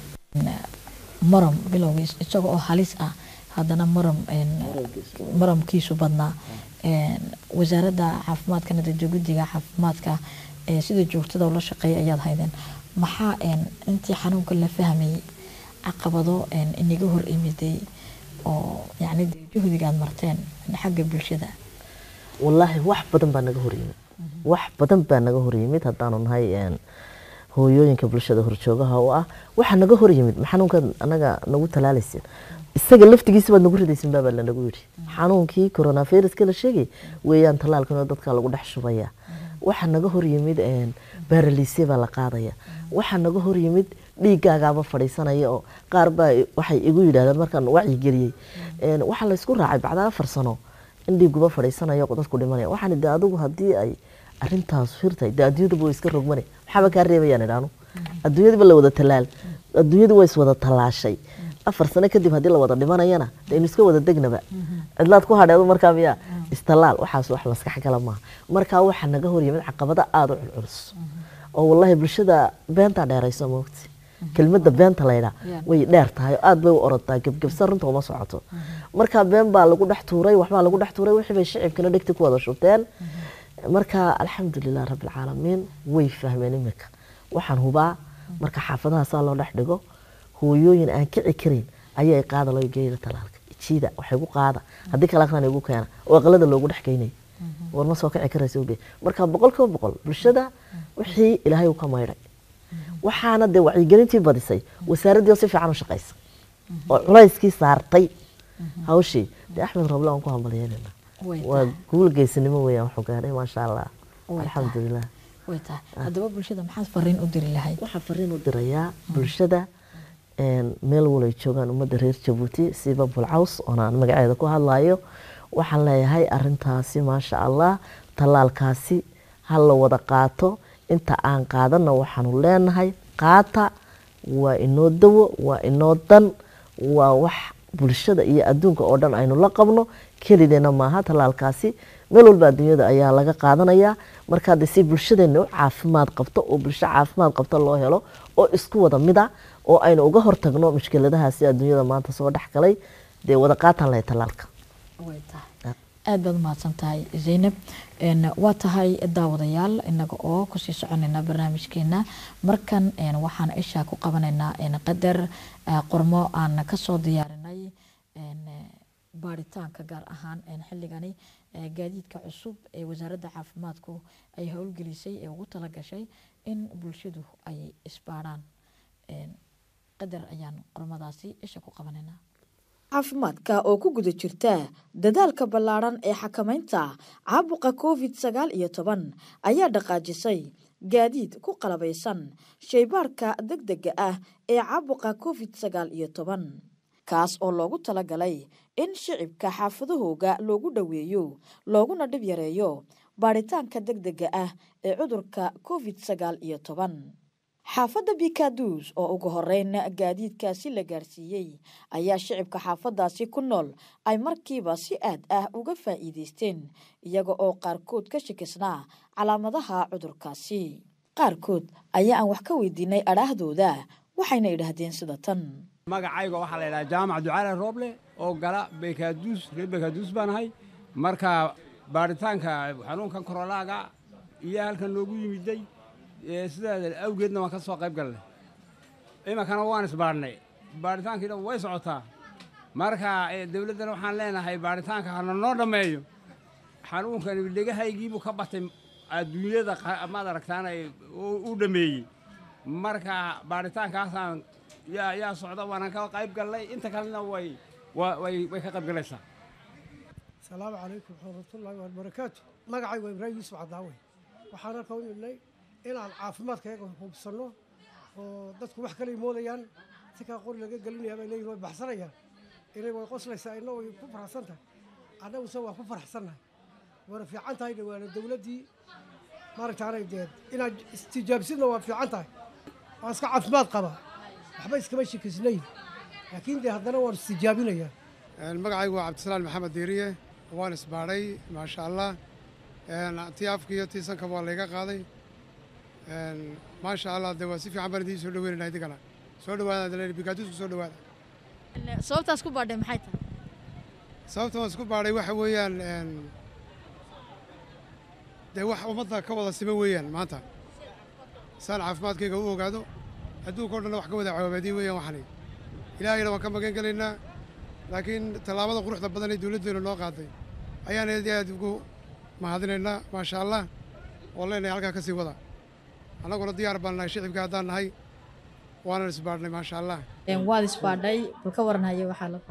maram bilowgiis isaga oo halis ah haddana maram maramkiisu badnaa wasaaradda caafimaadkana dee guddiga caafimaadka sida joogtada ula shaqeeya ayaad haydeen maxaa intii xanuunka la fahmayay caqabado inaga hor imiday oo yani juhdigaad marteen xagga bulshada wallaahi wax badan baa naga horyimid wax badan baa naga horyimid haddaanu nahay hooyooyinka bulshada horjoogaha oo ah waxaa naga horyimid ma xanuunkan anaga nagu talaalaysin isaga laftigiisa baad nagu ridaysin baabaa lanagu yidhi xanuunkii coronaviruska la sheegay weeyaan tallaalkan oo dadka lagu dhex shubaya waxaa naga horyimid baaraliisya baa la qaadaya waxaa naga horyimid dhiiggaagaaba fadhiisanaya oo qaar baa waxay igu yidhahdeen markaan wacyigeliyey waxaa laysku raacay bacdaa afar sano in dhiiguba fadhiisanayo dadku dhimanaya waxaan de adigu haddii ay arintaas hirtay de adduunyadaba way iska rogmane maxaaba kaa reebayaan idhaanu adduunyadaba la wada talaal adduunyadu waa iswada tallaashay afar sano kadib haddii la wada dhimanayana de inu iska wada degnaba cidlaad ku hadheedu markaa miyaa istallaal waxaas wax maskax gala maaha markaa waxaa naga horyimid caqabado aada u culculus oo wallahi bulshada beentaa dheerayso moogti kelmadda beenta laydhaa way dheer tahay oo aada bay u orodtaa gebgebsan runta uma socoto marka been baa lagu dhex tuuray waxbaa lagu dhex tuuray wixii bay shicibkana dhegti ku wada shubteen marka alxamdulilah rabbilcaalamiin way fahmeen imika waxaan hubaa marka xaafadaha loo dhex dhigo hooyooyin aan kici karin ayay qaada loo geeya talaalka jiida waxay gu qaada haddii kale aqran igu keena oo aqalada loogu dhex geynay war ma soo kici karaysa oge marka boqol kiiba boqol bulshada wixii ilaahay uu ka maydhay waxaana dee wacyigelintii badisay wasaaraddii oo si fiican u shaqaysa oo culayskii saartay hawshii dee axmed roble waan ku hambalyeynayna waa guul geesinimo weeyaan wuxuu gaadhay maasha allah alxamdulilah way tahay haddaba bulshada maxaad fariin u diri lahayd waxaa fariin u dirayaa bulshada meel walay joogaan ummadda reer jabuuti siiba bulcaws oona aan magaceeda ku hadlayo waxaan leeyahay arintaasi maasha allah tallaalkaasi ha la wada qaato inta aan qaadana waxaanu leenahay qaata waa inoo dawo waa inoo dan waa wax bulshada iyo adduunka oo dhan aynu la qabno kelideena maaha tallaalkaasi meel walba adduunyada ayaa laga qaadanayaa marka de si bulshadeena u caafimaad qabto oo bulsho caafimaad qabto loo helo oo isku wada mid a oo aynu uga hortagno mushkiladahaasi adduunyada maanta soo dhex galay dee wada qaataan lahay tallaalka way tahay aada baad umahadsan tahay zaynab Een, waa tahay daawadayaal inaga oo kusii soconayna barnaamijkeena markan een, waxaan ishaa ku qabanaynaa een, qadar eh, qormo aan kasoo diyaarinay een, eh, baaritaanka gaar ahaan een, xilligani eh, gaadiidka cusub ee wasaaradda caafimaadku ay howlgelisay ee ugu talagashay in bulshadu ay isbaarhaan Een, qadar ayaan qormadaasi isha ku qabanaynaa caafimaadka oo ku guda jirta dadaalka ballaadhan ee xakamaynta caabuqa covid sagaal iyo toban ayaa dhaqaajisay gaadiid ku qalabaysan shaybaarka degdega ah ee caabuqa covid sagaal iyo toban kaas oo loogu talagalay in shicibka xaafadahooga loogu dhoweeyo looguna dhib yareeyo baadhitaanka degdega ah ee cudurka covid sagaal iyo toban xaafadda bikaduus oo ugu horeyn gaadiidkaasi la gaarsiiyey ayaa shicibka xaafadaasi ku nool ay markiiba si aad ah uga faa'iideysteen iyaga oo qaarkood ka shakisnaa calaamadaha cudurkaasi qaarkood ayaa aan wax ka weydiinay adhaahdooda waxayna idhaahdeen sida tan magacayga waxaa la yidhaha jaamac ducaale rooble oo gala bekaduus reer bekaduus baan ahay marka baaritaanka xanuunkan korolaaga iyo halkan noogu yimiday ee sidaa awgeedna waan ka soo qayb galnay iminkana waan isbaadhnay baaritaankiina way socotaa marka ee, dawladdana waxaan leenahay baaritaanka hana noo dhammeeyo xanuunkani dhegahaygiibuu ka batay adduunyada qa- maad aragtaan ay u u dhammeeyey marka baaritaankaasaan yaa yaa socda waanan ka qayb galnay inta kalena way wa- way way ka qayb galaysaa asalaamu calaykum waraxmatullaahi wabarakaatu magacay waa ibraahim yuusuf cadaawe waxaan halka u nimidnay inaan caafimaadkayaga hubsanno oo dadku wax kale moodayaan si kaa qori laga gelinaya bay leeyihin way baxsanayaan inay way qoslaysaa inna way ku faraxsan tahay annaguse waa ku faraxsannahay waana fiican tahay waana dowladdii maaragtaanay deed inaad istijaabsidna waa fiican tahay waa iska caafimaad qaba waxba iskama shikisnayn laakiin dee haddana waan istijaabinayaa magacaygu waa cabdisalaan maxamed diiriye waan isbaadhay maasha allah tii afka iyo tii sankaba waa layga qaaday maasha allah de waa si fiican baan idiin soo dhaweynayna idinkana soo dhawaada bikaadusku soo dhawaada sababtaas ku baadhay maxay tahay sababta waan isku baadhay waxa weeyaan dee wax ummadda ka wada sima weeyaan maanta saan caafimaadkayga u ogaado adduunka o dhanna wax ka wada cawaabaadiye weeyaan waxani ilaahayna waan ka magan gelaynaa laakiin tallaabada quruxda badan ee dowladdeenu noo qaaday ayaan aad iyo aad ugu mahadinaynaa maasha allah oo leenahay halkaa ka sii wada annaguna diyaar baan nahay shicibka haddaan nahay waanan isbaadhnay maasha allah waad isbaadhay bal ka waran haye waxaa la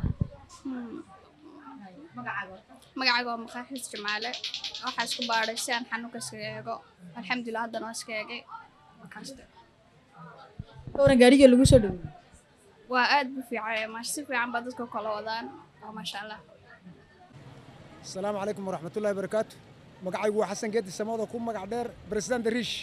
magacayga waa maqaaxiis jamaale waxaa isku baadhay si aan xanuunka iskaga eego alxamdulilah haddana waa iska eegay markaaste ka waran gaariga lagu soo dhaweeyey waa aad bu fiicay maash si fiican baa dadka kala wadaan waa maasha allah asalaamu calaykum waraxmatullahi barakaatu magacaygu waa xasan geedi samooda ku magac dheer president riish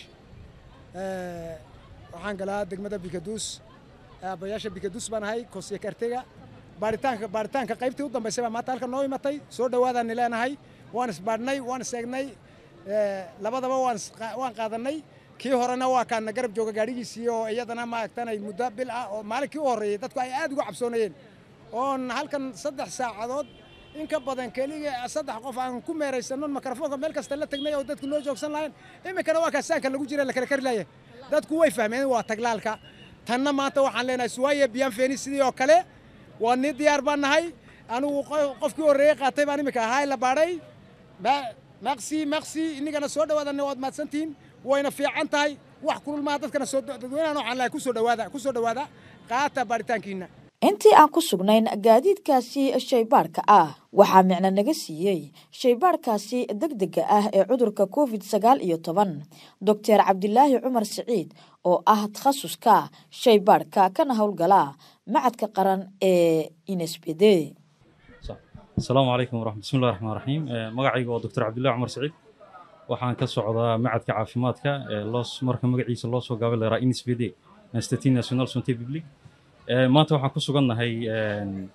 waxaan galaa degmada bikaduus aabbayaasha bikaduus baan ahay kosiya kartega baaritaanka baaritaanka qaybtii u dambaysay baa maanta halka noo imatay soo dhawaadaani leenahay waan isbaadhnay waan iseegnay labadaba waan waan qaadanay kii horena waa kaana garab jooga gaadhigiisii oo iyadana maaragtanay muddo bil ah oo maalinkii u horreeyey dadku ay aad uga cabsoonayeen oon halkan saddex saacadood in ka badan keliga saddex qof aan ku meeraysanno mikrofoonka meel kasta la tagnay oo dadku noo joogsan lahayn iminkana waa kaasaanka lagu jira la kala kari laaya dadku way fahmeen waa taglaalka tanna maanta waxaan leenahay suwaaya biyaan feeni sidii oo kale waa nii diyaar baan nahay anigu qofkii horreeyey qaatay baan iminka ahaa la baadhay maqsi maqsi inigana soo dhawaadanna waad mahadsantihiin wayna fiican tahay wax kulul maaha dadkana soo dadweynahan waxaan lahay kusoo dhawaada kusoo dhawaada qaata baaritaankiina intii aan ku sugnayn gaadiidkaasi shaybaadhka ah waxaa micno naga siiyey shaybaadhkaasi degdega ah ee cudurka covid sagaal iyo toban doctor cabdilaahi cumar siciid oo ah takhasuska shaybaadhka kana howlgala macadka qaran ee inesbede asalaamu calaykum waraxmat bismillahi raxmaan raxiim magacayga waa doctor cabdillahi cumar siciid waxaan ka socdaa macadka caafimaadka ee loos marka magaciisa loo soo gaabay laraa inesbede institut national santé public maanta waxaan ku sugannahay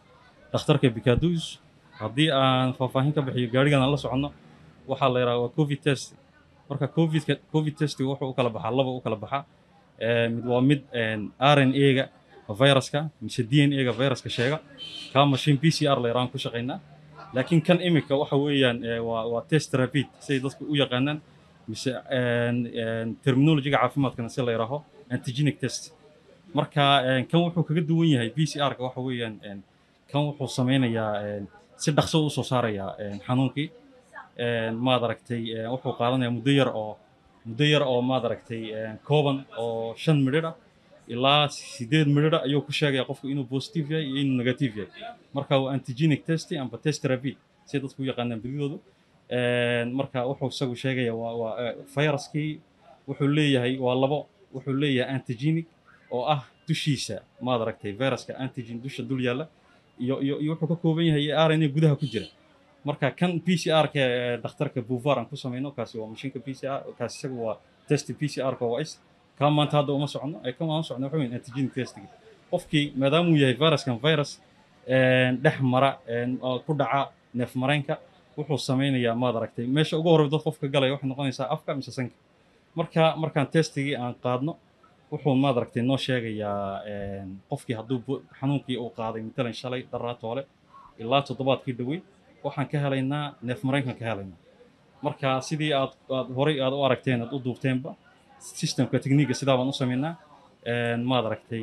dhakhtarka bikadus haddii aan faahfaahin ka bixiyo gaarigan aan la soconno waxaa la yidhaha waa covid test marka covidka covid testiga wuxuu u kala baxaa laba u kala baxaa mid waa mid r n a-ga viruska mise d n a-ga viruska sheega kaa machine p c r la yidhahaan ku shaqaynaa laakiin kan imika waxa weeyaan waa waa test rapid siday dadku u yaqaanaan mise terminologiga caafimaadkana si la yidhaaho antigenic test marka kan wuxuu kaga duwan yahay p c r-ka waxa weeyaan kan wuxuu sameynayaa si dhaqso u soo saarayaa xanuunkii maad aragtay wuxuu qaadanayaa muddo yar oo muddo yar oo maad aragtay kooban oo shan midhidh ah ilaa sideed midhidh ayuu ku sheegaya qofku inuu positive yahay iyo inuu negative yahay marka waa antigenic test amba test rapid si dadku u yaqaanaan badidoodu marka wuxuu isagu sheegaya waa waa viruskii wuxuu leeyahay waa labo wuxuu leeyahay antigenic oo ah dushiisa maad aragtay viruska antigen dusha dul yaalla iyo iyo iyo wuxuu ka kooban yahay r n a gudaha ku jira marka kan p c r-ka dhakhtarka buvar aan ku samayno kaasi waa mashiinka p c r kaasi isagu waa test p c r-ka waa is kaa maanta hadda uma socono ee kan aan socno waxa weyn antigenic testiga qofkii maadaama uu yahay viruskan virus dhex mara oo ku dhaca neef mareenka wuxuu sameynayaa maad aragtay meesha ugu horrey dad qofka galaya waxay noqonaysaa afka mise sanka marka markaan testigii aan qaadno wuxuu maad aragtay noo sheegayaa qofkii hadduu xanuunkii uu qaaday matalan shalay daraatoole ilaa toddobaadkii dhowey waxaan ka helaynaa neef mareenkan ka helaynaa marka sidii aad aad horay aad u aragteen aad u duubteenba systemka techniga sidaa baan u samaynaa maad aragtay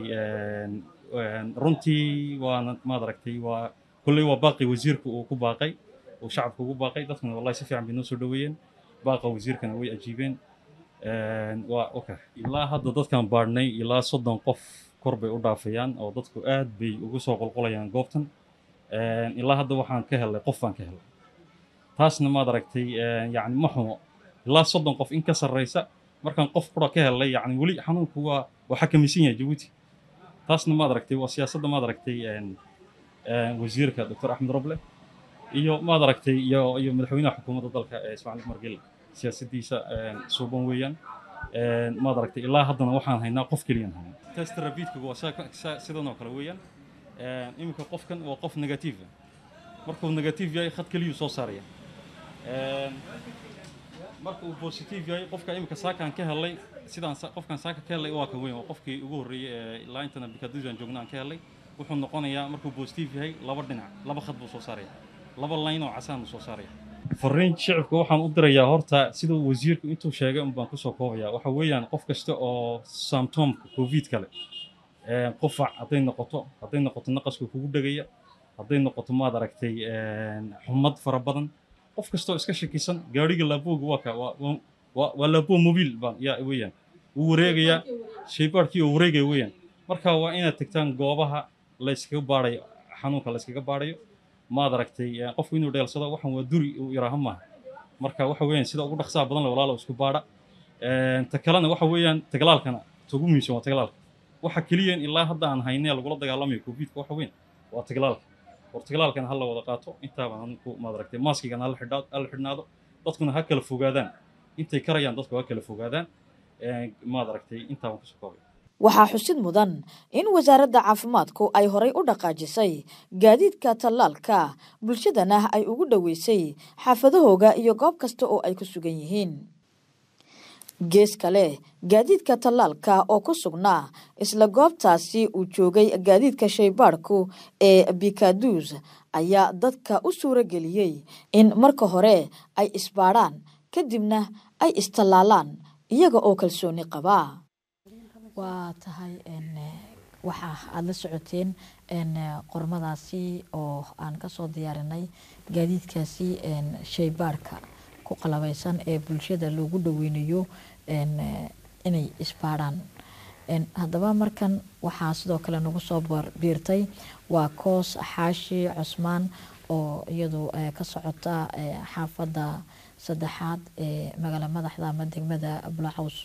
runtii waana maad aragtay waa kolley waa baaqi wasiirka uu ku baaqay uu shacabka ugu baaqay dadkuna wallahi si fiican bay noo soo dhoweeyeen baaqa wasiirkana way ajiibeen waa okay ilaa hadda dadkan baadhnay ilaa soddon qof kor bay u dhaafayaan oo dadku aad bay ugu soo qulqulayaan goobtan ilaa hadda waxaan ka helay qof baan ka helay taasna maad aragtay yacni ma xumo ilaa soddon qof in ka sarreysa markaan qof qura ka helay yacni weli xanuunku waa waa xakamaysan yahay jabuuti taasna maad aragtay waa siyaasadda maad aragtay wasiirka doctor axmed roble iyo maad aragtay iyo iyo madaxweynaha xukuumadda dalka ismaaciil umar gel siyaasaddiisa suuban weeyaan maad aragtay ilaa haddana waxaan haynaa qof keliyaan haynaa test rapidkagu waa sidan oo kale weeyaan iminka qofkan waa qof negative markuu negative yahay khad keliyuu soo saaraya marka uu positive yahay qofka iminka saakaan ka helay sidaan qofkan saaka ka helay waa kan weyn waa qofkii ugu horreeyey ee ilaa intana bikadusan joogna aan ka helay wuxuu noqonayaa markuu positive yahay laba dhinac laba khad buu soo saaraya laba line oo casaan buu soo saaraya fariin shicibka waxaan u dirayaa horta siduu wasiirku intuu sheegay un baan kusoo koobaya waxa weeyaan qof kasta oo symptomka covid kale qufac hadday noqoto hadday noqoto naqaska kugu dhegaya hadday noqoto maad aragtay xumad fara badan qof kastoo iska shakisan gaariga laabooga waa ka waa laaboo mobiil baan yaa weeyaan wuu wareegayaa shaybaarkii oo wareegaya weeyaan marka waa inaad tagtaan goobaha la yskaga baarayo xanuunka la yskaga baarayo maad aragtay qofku inuu dheelsado waxan waa duri uu iraaha maaha marka waxa weeyaan sida ugu dhaqsaha badan le walaalo isku baadha ta kalena waxa weeyaan taglaalkana tugu muhiimsan waa taglaalka waxa keliya ilaa hadda aan haynee lagula dagaalamayo covidka waxa weyn waa taglaalka war taglaalkana ha la wada qaato intaaba anku maad aragtay maaskigana hala xidhnaado dadkuna ha kala fogaadaan intay karayaan dadku ha kala fogaadaan maad aragtay intaaban kusoo koobay waxaa xusid mudan in wasaaradda caafimaadku ay horay u dhaqaajisay gaadiidka tallaalka bulshadana ay ugu dhoweysay xaafadahooga iyo goob kasta oo ay ku sugan yihiin gees kale gaadiidka tallaalka oo ku sugnaa isla goobtaasi uu joogay gaadiidka shaybaadhku ee bikadus ayaa dadka u suuro geliyey in marka hore ay isbaadhaan kadibna ay istallaalaan iyaga oo kalsooni qabaa waa tahay waxa aada la socoteen qormadaasi oo aan kasoo diyaarinay gaadiidkaasi shaybaadhka ku qalabeysan ee bulshada loogu dhaweynayo inay isbaadhaan haddaba markan waxaa sidoo kale nagu soo biirtay waa koos xaashi cusmaan oo iyadu ka socota xaafadda saddexaad ee magaala madaxda ama degmada abulacaws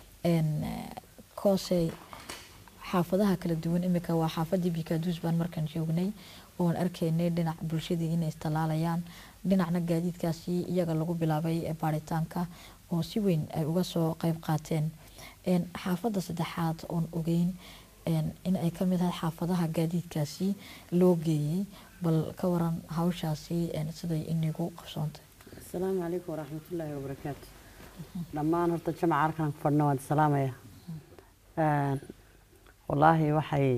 koosey xaafadaha kala duwan imika waa xaafadii bikadus baan markan joognay oon arkaynay dhinac bulshadii inay istalaalayaan dhinacna gaadiidkaasi iyaga lagu bilaabay baaritaanka oo si weyn ay uga soo qeyb qaateen xaafadda saddexaad oon ogeyn in ay kamid ahay xaafadaha gaadiidkaasi loo geeyey bal ka waran hawshaasi een, siday inigu qabsoontay asalaamu calaykum waraxmatullaahi wabarakaatu dhammaan horta jamaca halkan ku fadhna waan salaamaya wallaahi waxay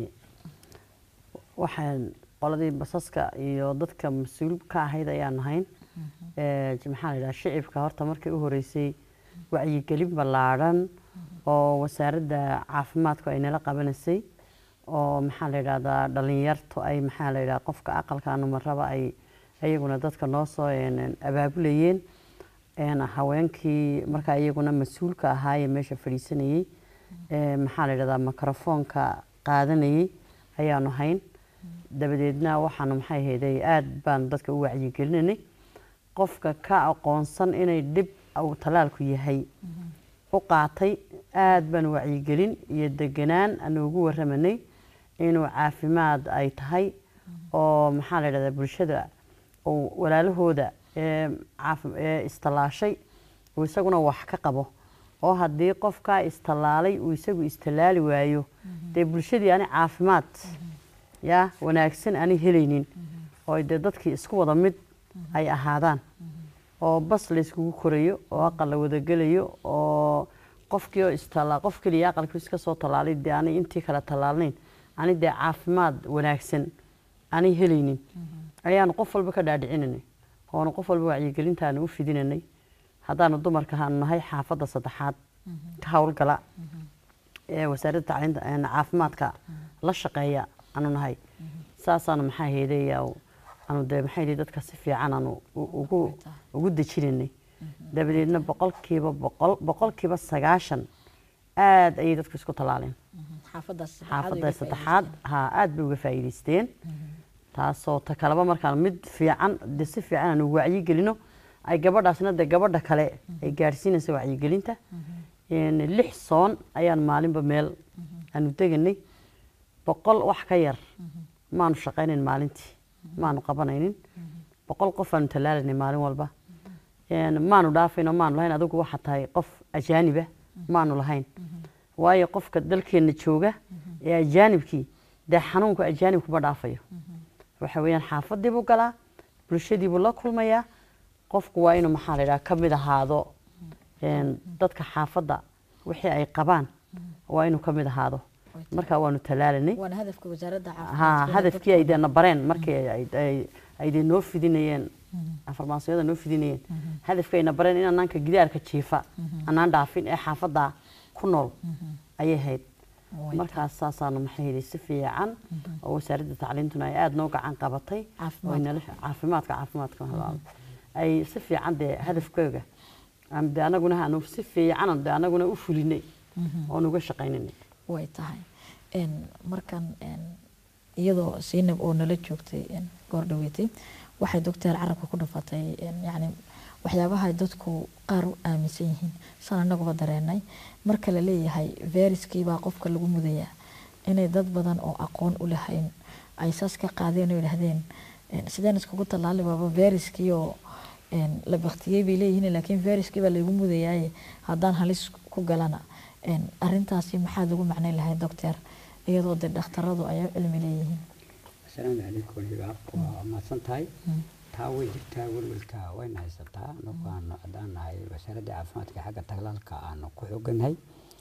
waxaan qoladii basaska iyo dadka mas-uul ka ahayd ayaan nahayn Ee, maxaa la yidhaha shicibka horta markii u horeysay wacyigelin ballaadhan oo wasaaradda caafimaadku ay nala qabanaysay oo maxaa la yidhahdaa dhalinyartu ay maxaa la yidhaha qofka aqalka numaraba ay ayaguna dadka noo soo een, abaabulayeen een, haweenkii markaa iyaguna mas-uulka ahaayee meesha fadhiisanayey ee, maxaa la yidhahdaa mikrofoonka qaadanayey ayaanu hayn dabadeedna waxaanu maxay hayday aad baan dadka u wacyigelinanay qofka ka aqoonsan inay dhib uu talaalku yahay u qaatay aad baan wacyigelin iyo deganaan aanu ugu waramanay inuu caafimaad ay tahay oo maxaa la yidhahdaa bulshada uu walaalahooda ee caafi- ee istalaashay uu isaguna wax ka qabo oo haddii qofkaa istallaalay uu isagu istallaali waayo dee bulshadii ani caafimaad yaa wanaagsan ani helaynin oo dee dadkii isku wada mid ay ahaadaan oo bas la iskugu korayo oo aqal la wada gelayo oo qofkii oo istallaa qof keliya aqalkii iska soo tallaalay dee ani intii kale tallaalnayn ani dee caafimaad wanaagsan ani helaynin ayaanu qof walba ka dhaadhicinanay oonu qof walba wacyigelintaanu u fidinanay haddaanu dumarka haanu nahay xaafadda saddexaad ka howlgala ee wasaaradda tacliinta een, caafimaadka la shaqeeya aanu nahay saasaanu maxaa heedeeya aanu dee maxay yihi dadka si fiican aanu u- ugu ugu dejinanay dabadeedna boqolkiiba boqol boqolkiiba sagaashan aad ayay dadku isku tallaaleen xaafadaas xaafadda saddexaad ha aad bay uga faa'iidaysteen taasoo ta kaleba markaan mid fiican de si fiican aanu wacyi gelino ay gabadhaasna de gabadha kale ay gaadhsiinaysa wacyigelinta Een, lix soon ayaan maalinba meel aanu deganay boqol wax ka yar maanu shaqaynayn maalintii maanu qabanaynin boqol qof aanu tallaalanay maalin walba Een, maanu dhaafayno maanu lahayn adigu waxaa tahay qof ajaaniba maanu lahayn waayo qofka dalkeenna jooga ee ajaanibkii dee xanuunku ajaanibkuma dhaafayo waxa weeyaan xaafadii buu galaa bulshadii buu la kulmayaa qofku waa inuu maxaa la yidhaha ka mid ahaado een, dadka xaafadda wixii ay qabaan waa inuu ka mid ahaado marka waanu tallaalanay waana hadafka wasaaradda ha caafimaadka hadafkii ay deena bareen markii ay- ay- ay dee noo fidinayeen farmaasiyada noo fidinayeen hadafkii ayna bareen in anaanka gidaarka jiifa anaan dhaafin ee xaafadda ku nool ayay hayd markaas saasaanu maxay yidhi si fiican oo wasaaradda tacliintuna ay aada noo gacan qabatay oo ay nala- caafimaadka caafimaadka walaal. ay si fiican dee hadafkooga aan dee anaguna aanu si fiican dee anaguna u fulinay oon uga shaqaynanay way tahay Een, markan een, iyadoo siinab oo nala joogtay een, goor dhaweetay waxay doctor carabka ku dhafatay een, yacni waxyaabaha dadku qaar u aaminsan yihiin saan anaguba dareenay marka la leeyahay viruskii baa qofka lagu mudayaa inay dad badan oo aqoon u lahayn ay saas ka qaadeen oo yidhaahdeen een, sideen iskugu tallaali baaba viruskii oo een, la baktiyey bay leeyihiin laakiin viruskii baa laygu mudayaaye haddaan halis ku galana een, arrintaasi maxaad ugu macnayn lahayd doctor iyadoo dee dhakhtaradu ay u cilmi leeyihiin asalaamu calaykum hibaaq waa mahadsan tahay taa way jirtaa welwelka wayna haysataa anagu aanu haddaan nahay wasaaradda caafimaadka xagga tallaalka aanu ku xoogannahay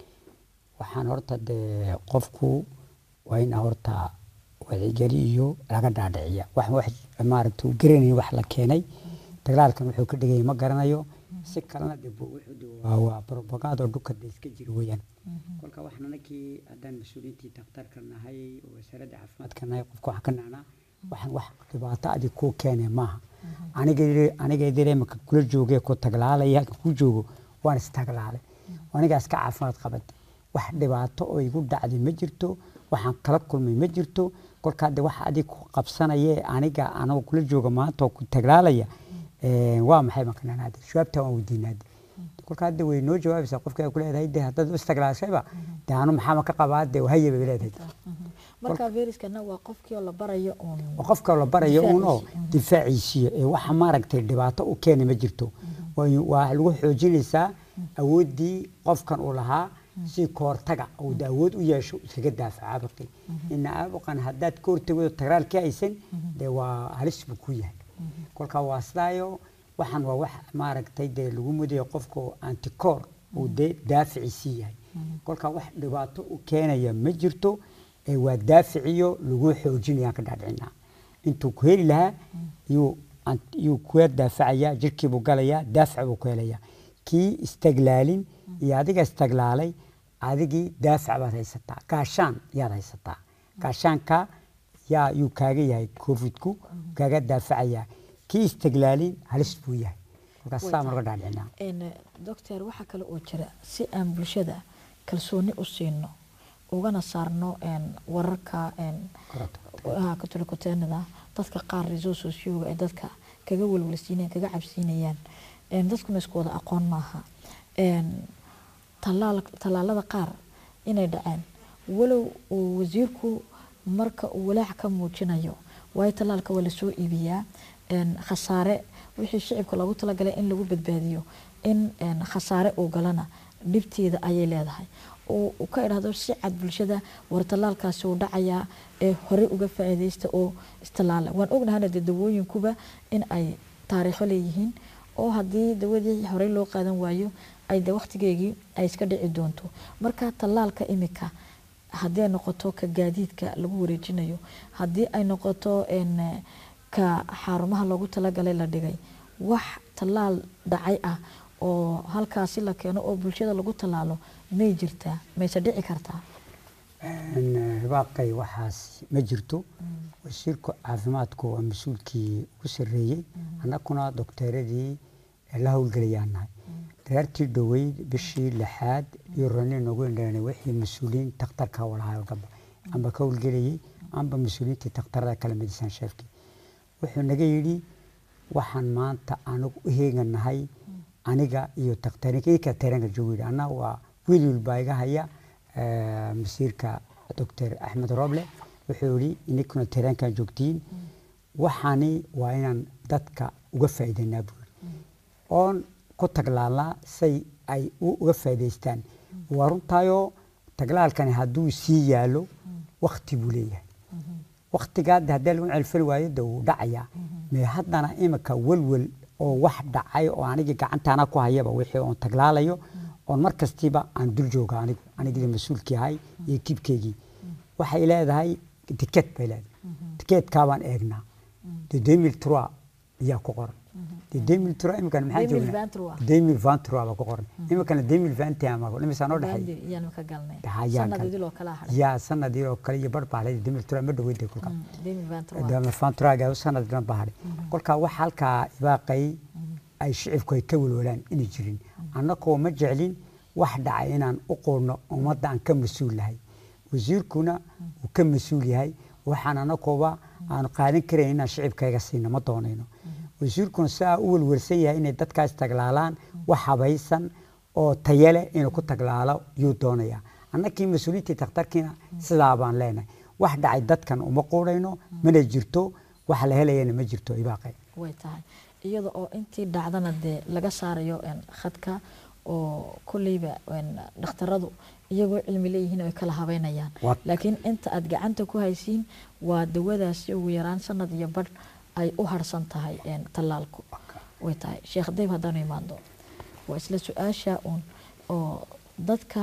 waxaan horta dee qofku waa in horta wacigeli iyo laga dhaadhiciya wax wax maaragta uu garanayn wax la keenay dagaalkan wuxuu ka dhigay ma garanayo si kalena de bu- wuxuu de waa waa propaganda oo dhulka de iska jiro weeyaan kolka waxaan anakii haddaan mas-uuliyiintii daktarka nahay oo wasaaradda caafimaadka nahay qofka waxaan ka nahnaa waxaan wax dhibaato adig kuu keenay maaha aniga aniga dire imaka kula joogee ku taglaalaya halka ku joogo waan istaglaalay anigaa iska caafimaad qabad wax dhibaato oo igu dhacday ma jirto waxaan kala kulmay ma jirto kolkaa de wax adig ku qabsanaya aniga anoo kula jooga maanta oo ku taglaalaya Eh, waa maxay makananaade jawaabta waan weydiinaade kolka hadda way noo jawaabaysaa qofka ay ku leedahay de haddaad u istaglaashayba de anu maxaama ka qabaa de haye bay leedahay marka viruskana waa qofkii oo la barayo uun waa qofka la barayo uun oo difaaciisiyo ee waxa maaragtay dhibaato u keena ma jirto Way- waa lagu xoojinaysaa awooddii qofkan uu lahaa si kahortaga uu de awood u yeesho iskaga daafaca caabuqii ina caabuqan haddaad ka hortagado tagraalkii haysan dee waa halis buu ku yahay kolkaa waa sidaayo waxaan waa wax maaragtay dee lagu mudayo qofka antikoor uu dee daaficiisii yahay kolkaa wax dhibaato u keenaya ma jirto ee waa daaficiyo lagu xoojinayaan ka dhaadhicinaa intuu ku heli lahaa yuu yuu kuga daafacaya jirkiibuu galayaa daafic buu ku helayaa kii istaglaalin iyo adiga istaglaalay adigii daafic baad haysataa gaashaan yaad haysataa gaashaanka yaa yuu kaaga yahay covidku kaaga daafacaya kii istaglaalin halis buu yahay kolkaas saa marka dhaadhicinaa doctor waxaa kale oo jira si aan bulshada kalsooni u siino ugana saarno wararka katolokoteenada dadka qaar resourcesyoga ee dadka kaga walwalsiinayaan kaga cabsiinayaan dadkuna isku wada aqoon maaha tallaalada qaar inay dhaceen walow uu wasiirku marka uu walaac ka muujinayo waayo tallaalka waa lasoo iibiyaa khasaare wixii shicibka loogu talagalay in lagu badbaadiyo in khasaare uu galana dhibteeda ayay leedahay uu ka idhaahdo si cad bulshada war tallaalkaasi uu dhacayaa ee hore uga faa'iidaysta oo istallaala waan ognahana dee dawooyinkuba in ay taariikho leeyihiin oo haddii dawadii horey loo qaadan waayo ay de waqtigeegii ay iska dhici doonto marka tallaalka imika haddii ay noqoto ka gaadiidka lagu wareejinayo haddii ay noqoto ka xarumaha loogu talagalay la dhigay wax tallaal dhacay ah oo halkaasi la keeno oo bulshada lagu tallaalo may jirtaa mayse dhici kartaa ribaaqay waxaas ma jirto wasiirka caafimaadku waa mas-uulkii ugu sarreeyey annaguna dokteeradii la howlgelayaan nahay reertii dhoweyd bishii lixaad iyo rani noogu indhanay wixii mas-uuliyiin takhtarka walahaa gaba amba ka howlgelayay amba mas-uuliyiintii takhtarada kala midisaan sheefkii wuxuu naga yidhi waxaan maanta anagu u heeganahay aniga iyo takhtarinka taranka joogo yidhi anna waa wiil wilbaa iga haya masiirka doctor axmed roble wuxuu yidhi ininkuna tarankan joogtiin waxaani waa inaan dadka uga faa'iidanaa buu yidhi oon ku taglaalnaa say ay uga faa'iidaystaan waa runtaayoo taglaalkani hadduu sii yaalo wakti buu leeyahay waktigaad haddii lagu celfali waayo de wuu dhacayaa mee haddana imika welwel oo wax dhacay oo anigii gacantaana ku hayaba wixii oon taglaalayo oon mar kastiiba aan dul jooga anigu anigii mas-uulkii ahay iyo kibkeygii waxay leedahay tiket bay leedahay tikeetkaabaan eegnaa de demil trois ayaa ku qoran de demil trois imikan maxaa joognaa demil vingt trois baa ku qoran imikana demil vingt ama imisaa noo dhexeey yaa sanadii oo kale iyo bar baa haday demil trois ma dhaweyday kolkaa vingt trois sanad dhan baa hadhay kolkaa wax halkaa ibaaqay ay shicibku ay ka welwalaan inay jirin annagoo ma jeclin wax dhacay inaan u qoorno ummadda aan ka mas-uul lahay wasiirkuna uu ka mas-uul yahay waxaan annagooba aanu qaadan karayn inaan shicibkayga siino ma doonayno wasiirkuna sidaa u welwelsan yahay inay dadkaas taglaalaan wax habaysan oo tayale inuu ku taglaalo yuu doonayaa annagii mas-uuliyiintii takhtarkiina sidaa baan leenahay wax dhacay dadkan uma quudhayno mana jirto wax la helayana ma jirto ibaaqay way tahay iyada oo intii dhacdana dee laga saarayo khadka oo kolleyba dhakhtaradu iyagoo cilmi leeyihiin ay kala habeynayaan laakiin inta aad gacanta ku haysiin waa dawadaasi ugu yaraan sanad iyo badh ay u harsan tahay tallaalku way tahay sheekh dayb haddaanu imaando waa isla su-aasha uun oo dadka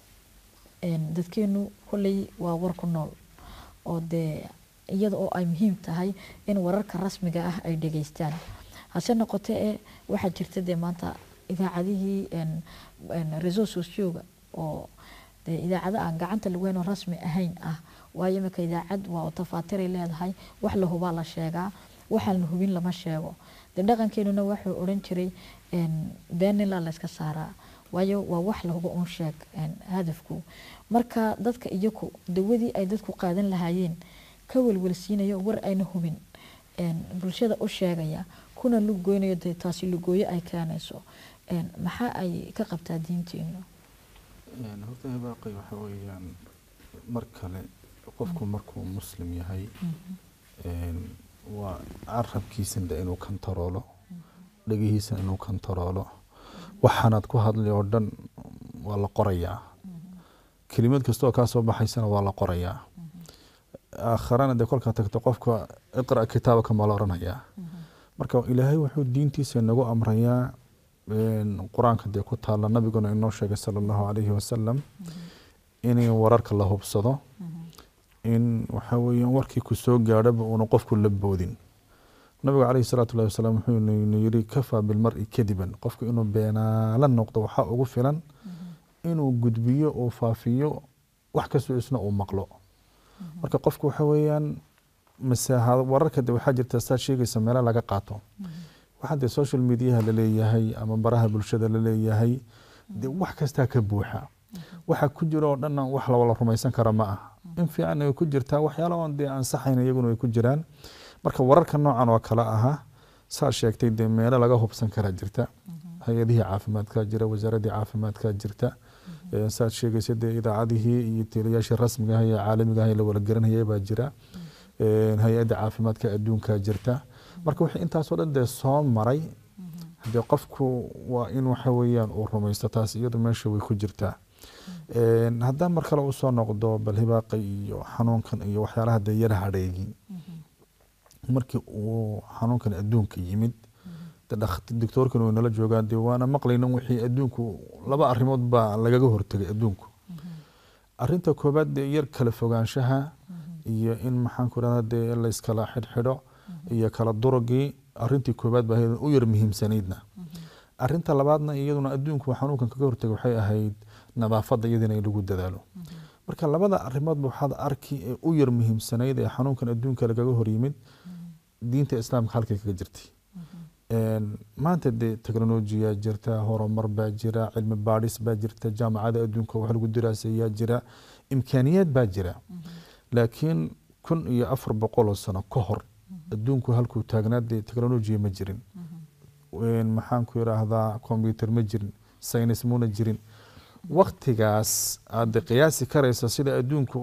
dadkeenu kolley waa war ku nool oo dee iyada oo ay muhiim tahay in wararka rasmiga ah ay dhegeystaan hase noqote e waxaa jirta dee maanta idaacadihii reso socioga oo dee idaacado aan gacanta laweyn oo rasmi ahayn ah waayo imika idaacad waa tafaatiray leedahay wax la hubaa la sheegaa waxaan la hubin lama sheego dee dhaqankeenuna wuxuu odhan jiray beenila layska saaraa waayo waa wax la hubo un sheeg hadafku marka dadka iyaku dawadii ay dadku qaadan lahaayeen ka welwelsiinayo war ayna hubin bulshada u sheegaya kuna lugoynayo dee taasi lugooyo ay keenayso maxaa ay ka qabtaa diinteenu horta hibaaqay waxa weeyaan mar kale qofku markuu muslim yahay waa carabkiisana inuu kantaroolo dhegihiisana inuu kantaroolo waxaanaad ku hadli oo dhan waa la qorayaa kelimad kasta oo kaa soo baxaysana waa la qorayaa aakharana dee kolkaa tagto qofka iqra kitaabaka ma la odhanayaa marka ilaahay wuxuu diintiisa inagu amrayaa qur-aanka dee ku taalla nabiguna inoo sheegay sala allahu calayhi wasalam in wararka la hubsado in waxa weeyaan warkii ku soo gaadhaba uuna qofku la boodin nabigu calayhi salaatu llahi wasalaam wuxuu ina yidhi kafaa bilmari kadiban qofku inuu beenaala noqdo waxaa ugu filan inuu gudbiyo uu faafiyo wax kastoo isna uu maqlo marka qofku waxa weeyaan masaaha wararka de waxaa jirta saad sheegaysa meela laga qaato waxaa dee social mediaha laleeyahay ama baraha bulshada laleeyahay dee wax kastaa ka buuxa waxa ku jira oo dhanna wax lawala rumaysan kara ma ah in fiican ay ku jirtaa waxyaala oon dee ansaxayn iyaguna ay ku jiraan marka wararka noocan oo kale aha saad sheegtay dee meelo laga hubsan karaa jirta hay-adihii caafimaadka jira wasaaradii caafimaadka jirta saad sheegaysa dee idaacadihii iyo teliyaashii rasmiga ah ee caalamiga ah ee la wala garanayay baa jira hay-adda caafimaadka adduunka jirta marka wixii intaasoo dhan dee soo maray hadee qofku waa in waxa weeyaan uu rumaysto taas iyadu meesha way ku jirtaa haddaan mar kale usoo noqdo bal hibaaqa iyo xanuunkan iyo waxyaalaha dee yara hadheegi markii uu xanuunkan adduunka yimid doctoorkan way nala joogaan dee waana maqlaynan wixii adduunku laba arrimood baa lagaga hortegay adduunku arrinta koobaad dee yar kala fogaanshaha iyo in maxaan ku rahda dee layskala xidhxidho iyo kala durugii arrintii koobaad baa u yar muhiimsanaydna arrinta labaadna iyaduna adduunku xanuunkan kaga hortegay waxay ahayd nadaafadda iyadina in lagu dadaalo marka labada arrimoodba waxaad arki ee u yar muhiimsanayd ee xanuunkan adduunka lagaga horyimid diinta islaamka halkay kaga jirtay maanta dee teknolojiya jirta horumar baa jira cilmi baadhis baa jirta jaamacada adduunka wax lagu diraasayaa jira imkaaniyaad baa jira laakiin kun iyo afar boqoloo sano ka hor adduunku halkuu taagnaa dee teknolojiya ma jirin maxaan ku yiraahdaa combyuter ma jirin saynis muna jirin waktigaas aad qiyaasi karaysa sida adduunka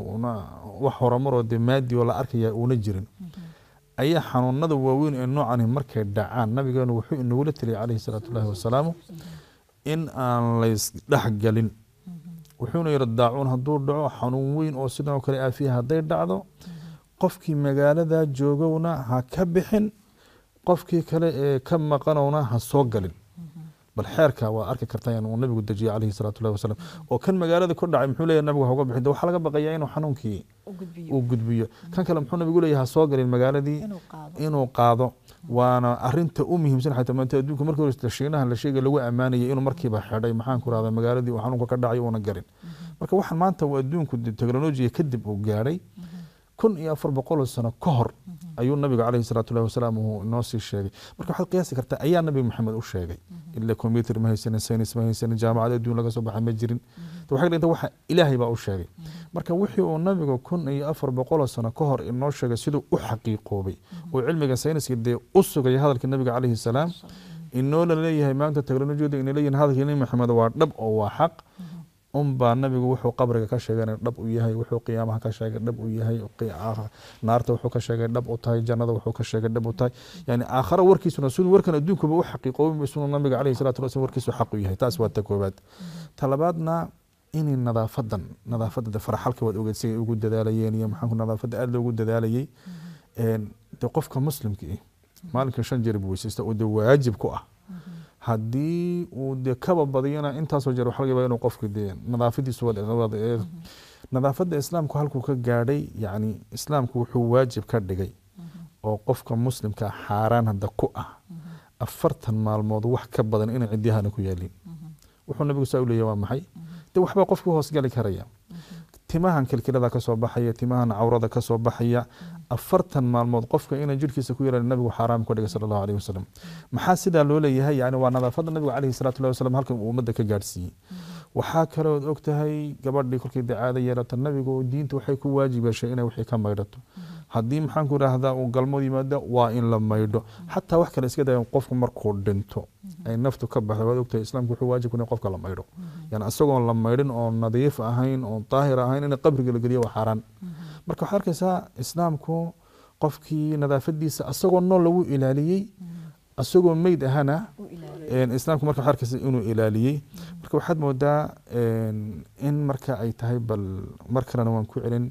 wax horumaroo dee maadi oo la arkaya uuna jirin ayaa xanuunada waaweyn ee noocani markay dhacaan nabigeenu wuxuu inagula teliyay calayhi salaatu llahi wasalaamu in aan laysdhexgelin wuxuuna yihi daacuun hadduu dhaco xanuun weyn oo sidan oo kale aafiya hadday dhacdo qofkii magaalada joogowna ha ka bixin qofkii kale ee ka maqanowna ha soo galin bal xeerka waa arki kartaa uu nabigu dejiyay calayhi salaatu llahi wasalaam oo kan magaalada ku dhacay muxuu leeyahay nabigu hauga bixin waxaa laga baqayaa inuu xanuunkii uu gudbiyo kan kale muxuu nabigu leeyahay ha soo galin magaaladii inuu qaado waana arinta u muhiimsan xataa maanta adduunka markii hore shiinaha la sheegay lagu ammaanayay inuu markiiba xidhay maxaan ku rahdaa magaaladii uu xanuunka ka dhacay uuna garin marka waxaan maanta uu adduunku teknolojiya kadib uu gaadhay kun iyo afar boqoloo sano ka hor ayuu nabiga caleyhi salaatu llahi wasalaam uu inoo sii sheegay marka waxaad qiyaasi kartaa ayaa nabi maxamed u sheegay ila combyuter ma haysanin saynis ma haysanin jaamacad adduun laga soo baxay ma jirin waxay dhinta waxa ilaahay baa u sheegay marka wixii uu nabigu kun iyo afar boqoloo sano ka hor inoo sheegay siduu u xaqiiqoobay oo cilmiga sayniska dee u sugaya hadalka nabiga caleyhi salaam inoo la leeyahay maanta teknolojiyadu ina leeyihin hadalkii nabi maxamed waa dhab oo waa xaq unbaa nabigu wuxuu qabriga ka sheegay dhab u yahay wuxuu qiyaamaha ka sheegay dhab u yahay naarta wuxuu ka sheegay dhab u tahay jannada wuxuu ka sheegay dhab u tahay yani aakhara warkiisuna siduu warkan adduunkuba u xaqiiqoobay siduu nabiga caleyhi salatu wasalam warkiisu xaq u yahay taas waa ta koobaad ta labaadna inay nadaafadan nadaafadda faraxalka waad ogeed sigay ugu dadaalayeen iyo maxaanku nadaafadda aada loogu dadaalayay de qofka muslimka eh maalinka shan jeer buu weysaysta oo de waajib ku ah haddii uu de kaba badiyana intaasoo jeer waxa laga yaabaa inuu qofku de nadaafadiisu nadaafadda islaamku halkuu ka gaadhay yani islaamku wuxuu waajib ka dhigay oo qofka muslimka xaaraan hadda ku ah afartan maalmood wax ka badan inay cidyahana ku yaalin wuxuu nabigu saa u leeyahy waa maxay de waxbaa qofku hoosgali karaya timahan kilkilada kasoo baxaya timahan cawrada kasoo baxaya afartan maalmood qofka inay jirkiisa ku yeelan nabigu xaaraam ka dhigay sala allahu alayhi wasalam maxaa sidaa loo leeyahay yani waa nadaafadda nabiga caleyhi salatu llahi wasalam halkan uu ummadda ka gaadhsiiyey waxaa kalood og tahay gabadhii kolkii dacaada yeelato nabigu diinta waxay ku waajib yeeshay inay wixii ka maydhato haddii maxaan ku idhaahdaa uu galmood yimaado waa in la maydho xataa wax kale iska daya qofku markuu dhinto ay naftu ka baxdo waad ogtahay islaamku wuxuu waajib ku yahay qofka la maydho yani isagoon la maydhin oo nadiif ahayn oo daahir ahayn in qabriga la geliyo waa xaaraan marka waxaad arkaysaa islaamku qofkii nadaafadiisa isagoo nool lagu ilaaliyey isagoo meyd ahana islaamku marka waxaad arkaysa inuu ilaaliyey marka waxaad moodaa in marka ay tahay bal mar kalena waan ku celin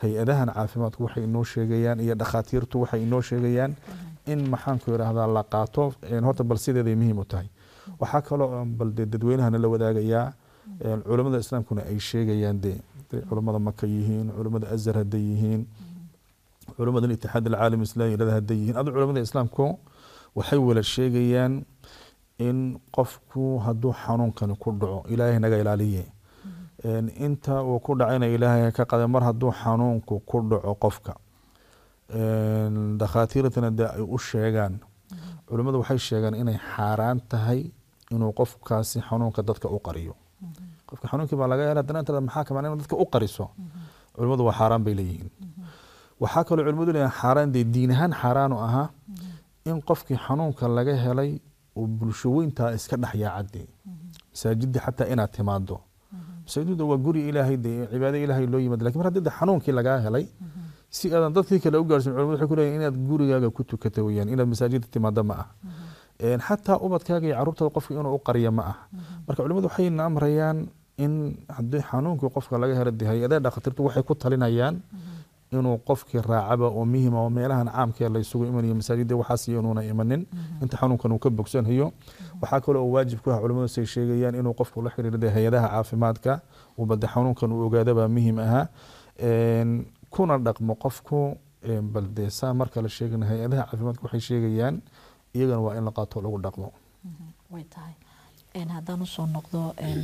hay-adahan caafimaadku waxay inoo sheegayaan iyo dhakhaatiirtu waxay inoo sheegayaan in maxaanku yidhaahdaa la qaato horta bal sideeday muhiim u tahay waxaa kaloo bal dee dadweynahana la wadaagayaa culamada islaamkuna ay sheegayaan dee culamada maka yihiin culamada azhar hadday yihiin culamada itixaad alcaalam islami yirahda hadday yihiin adu culamada islaamku waxay wala sheegayaan in qofku hadduu xanuunkani ku dhaco ilaahay naga ilaaliye inta uu ku dhacayna ilaahay ka qaday mar hadduu xanuunku ku dhaco qofka dhakhaatiirtana dee ay u sheegaan culimmadu waxay sheegaan inay xaaraan tahay inuu qofkaasi xanuunka dadka u qariyo qofka xanuunkii baa laga hela haddana inta maxaa kamaan in dadka u qariso culimmadu waa xaaraan bay leeyihiin waxaa kaloo culimmadu leeyihin xaaraan dee diin ahaan xaaraanu ahaa in qofkii xanuunka laga helay uu bulsho weyntaa iska dhex yaacadee masaajidii xataa inaad timaado masaajidda waa guri ilaahay dee cibaado ilaahay loo yimaado lakin mar haddii xanuunkii lagaa helay si aadan dadkii kale u gaarsin culimadu waxay ku leeyihin inaad gurigaaga ku tukata weyaan inaad masaajidda timaado ma ah xataa ubadkaaga iyo carruurtaada qofka inuu u qariya ma ah marka culimadu waxayna amrayaan in haddii xanuunkii qofka laga helo dee hay-adaha dhakhaatiirtu waxay ku talinayaan inuu qofkii raacaba oo muhima oo meelahan caamkee la isugu imanayo masaajidda waxaas iyo inuuna imanin inta xanuunkan uu ka bogsanayo waxaa kaloo waajib ku ah culimadu say sheegayaan inuu qofku la xiriirda hay-adaha caafimaadka uu bade xanuunkan uu ogaadabaa muhim ahaa kuna dhaqmo qofku bal dee saa marka la sheegana hay-adaha caafimaadka waxay sheegayaan iyagana waa in la qaato lagu dhaqmo way tahay haddaan usoo noqdo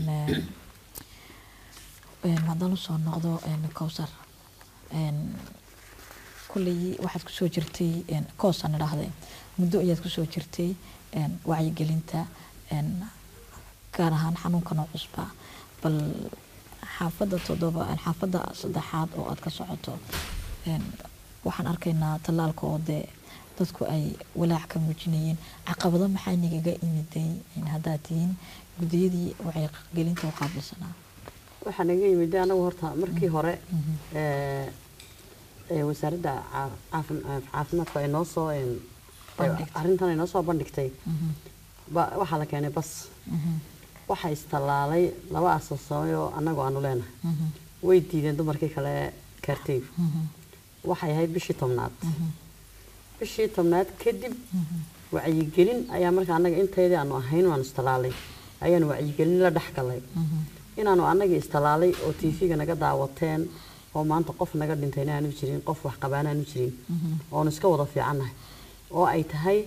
haddaan usoo noqdo cowsar kulley waxaad kusoo jirtay koosaan idhaahday muddo ayaad kusoo jirtay wacyigelinta gaar ahaan xanuunkan oo cusba bal xaafadda toddoba xaafadda saddexaad oo aad ka socoto waxaan arkaynaa tallaalka oo dee dadku ay walaac ka muujinayeen caqabado maxaa nigaga imiday haddaad tihiin gudiyadii wacyigelinta u qaabilsanaa waxaa naga yimid anagu horta markii hore wasaaradda caafimaadka ay noo soo arrintan ay noo soo bandhigtay waxaa la keenay bas waxaa istallaalay laba asasamay oo annagu aanu leenahay way diideen dumarkii kale kaarteygu waxay ahayd bishii tobnaad bishii tobnaad kadib wacyigelin ayaa marka annaga inteydii aanu ahayn waanu istallaalay ayaanu wacyigelin la dhex galay inaanu annagii istallaalay oo tv-ga naga daawateen oo maanta qof naga dhintayna aanu jirin qof wax qabaana aanu jirin oonu iska wada fiicannahay oo ay tahay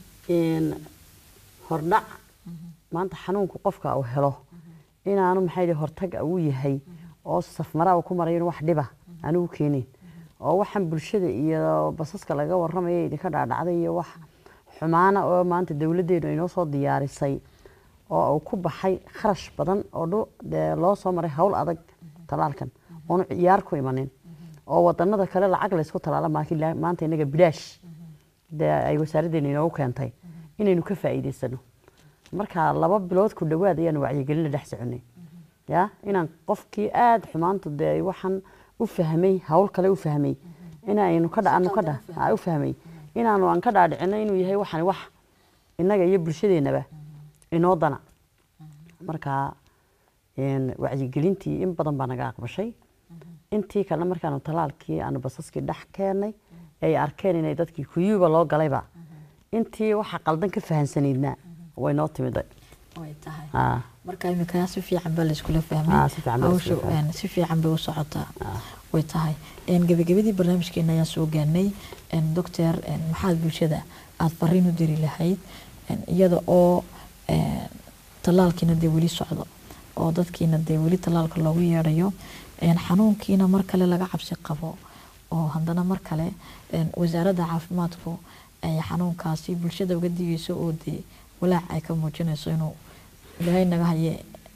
hordhac maanta xanuunku qofka uu helo inaanu maxay hortag uu yahay oo safmaraa ku marayo wax dhiba aanu u keenin oo waxaan bulshada iyo basaska laga waramaya idinka dhaadhacday iyo wax xumaana oo maanta dowladdeenu inoo soo diyaarisay oo uu ku baxay kharash badan oo dee loo soo maray hawl adag talaalkan oonu ciyaar ku imanin oo wadanada kale lacag laysku talaala maanta inaga bilaash dee ay wasaaraddeena inoogu keentay inaynu ka faa'iidaysano marka laba bilood ku dhowaad ayaanu wacyigelin la dhex soconay ya inaan qofkii aada xumaanta dee waxaan u fahmay hawl kale u fahmay inaynu ka dhaanu ka dha u fahmay inaanu aan ka dhaadhicino inuu yahay waxani wax innaga iyo bulshadeennaba inoo dana marka wacyigelintii in badan baa naga aqbashay intii kalena markaanu talaalkii aanu basaskii dhex keennay ay arkeen inay dadkii kuyuuba loo galayba intii waxa qaldan ka fahansanaydna way noo timiday way tahay marka iminkaa si fiican baa layskula fahmay hawsha si fiican bay u socotaa way tahay gebagabadii barnaamijkeena ayaan soo gaarnay doctor maxaad bulshada aada fariin u diri lahayd iyada oo tallaalkiina dee weli socdo oo dadkiina dee weli tallaalka loogu yeedhayo xanuunkiina mar kale laga cabsi qabo oo haddana mar kale wasaaradda caafimaadku ay xanuunkaasi bulshada uga digayso oo dee walaac ay ka muujinayso inuu ilaahay naga haye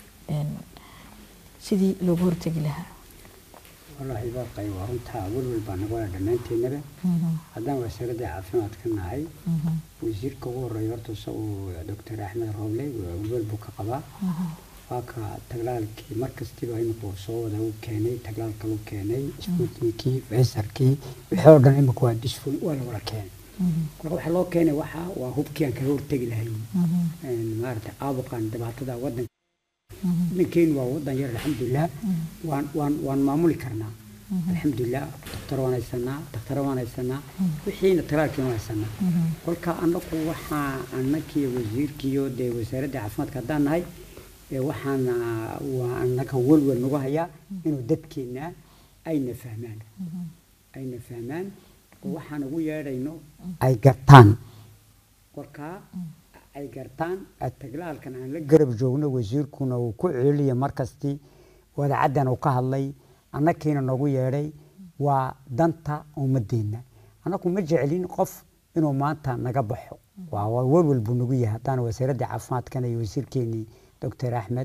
sidii loogu hortegi lahaa wallaahi baaqay waa runtaa welwel baa naga wada dhammaanteennaba haddaan wasaaradda caafimaadka nahay wasiirka ugu horreeya horta isagu doctor axmed rooble welwel buu ka qabaa waa ka taglaalkii mar kastiba imika soo wada uu keenay taglaalka uu keenay sputnikii faysarkii wixii oo dhan imika waa disful waa la wada keenay marka waxaa loo keenay waxa waa hubkii aan kaga hortegi lahayn maaragtay caabuqan dhibaatada wadanka wadankeenu waa wadan yar alxamdulilah waan waan waan maamuli karnaa alxamdulilah daktar waan haysanaa dakhtara waan haysanaa wixiina talaalkiina waan haysanaa kolka annagu waxaa annakii wasiirkiiyo dee wasaaradda caafimaadka haddaan nahay ee waxaana waa annaga welwel nagu hayaa inuu dadkeenna ayna fahmaan ayna fahmaan oo waxaan ugu yeedhayno ay gartaan kolkaa ay gartaan taglaalkan aan la garab joogno wasiirkuna uu ku celiya markastii wadacaddan uu ka hadlay annakiina noogu yeedhay waa danta ummadeenna annagu ma jecelin qof inuu maanta naga baxo waa waa welwel buu nagu yahay haddaan wasaaradda caafimaadkana iyo wasiirkeenii doctor axmed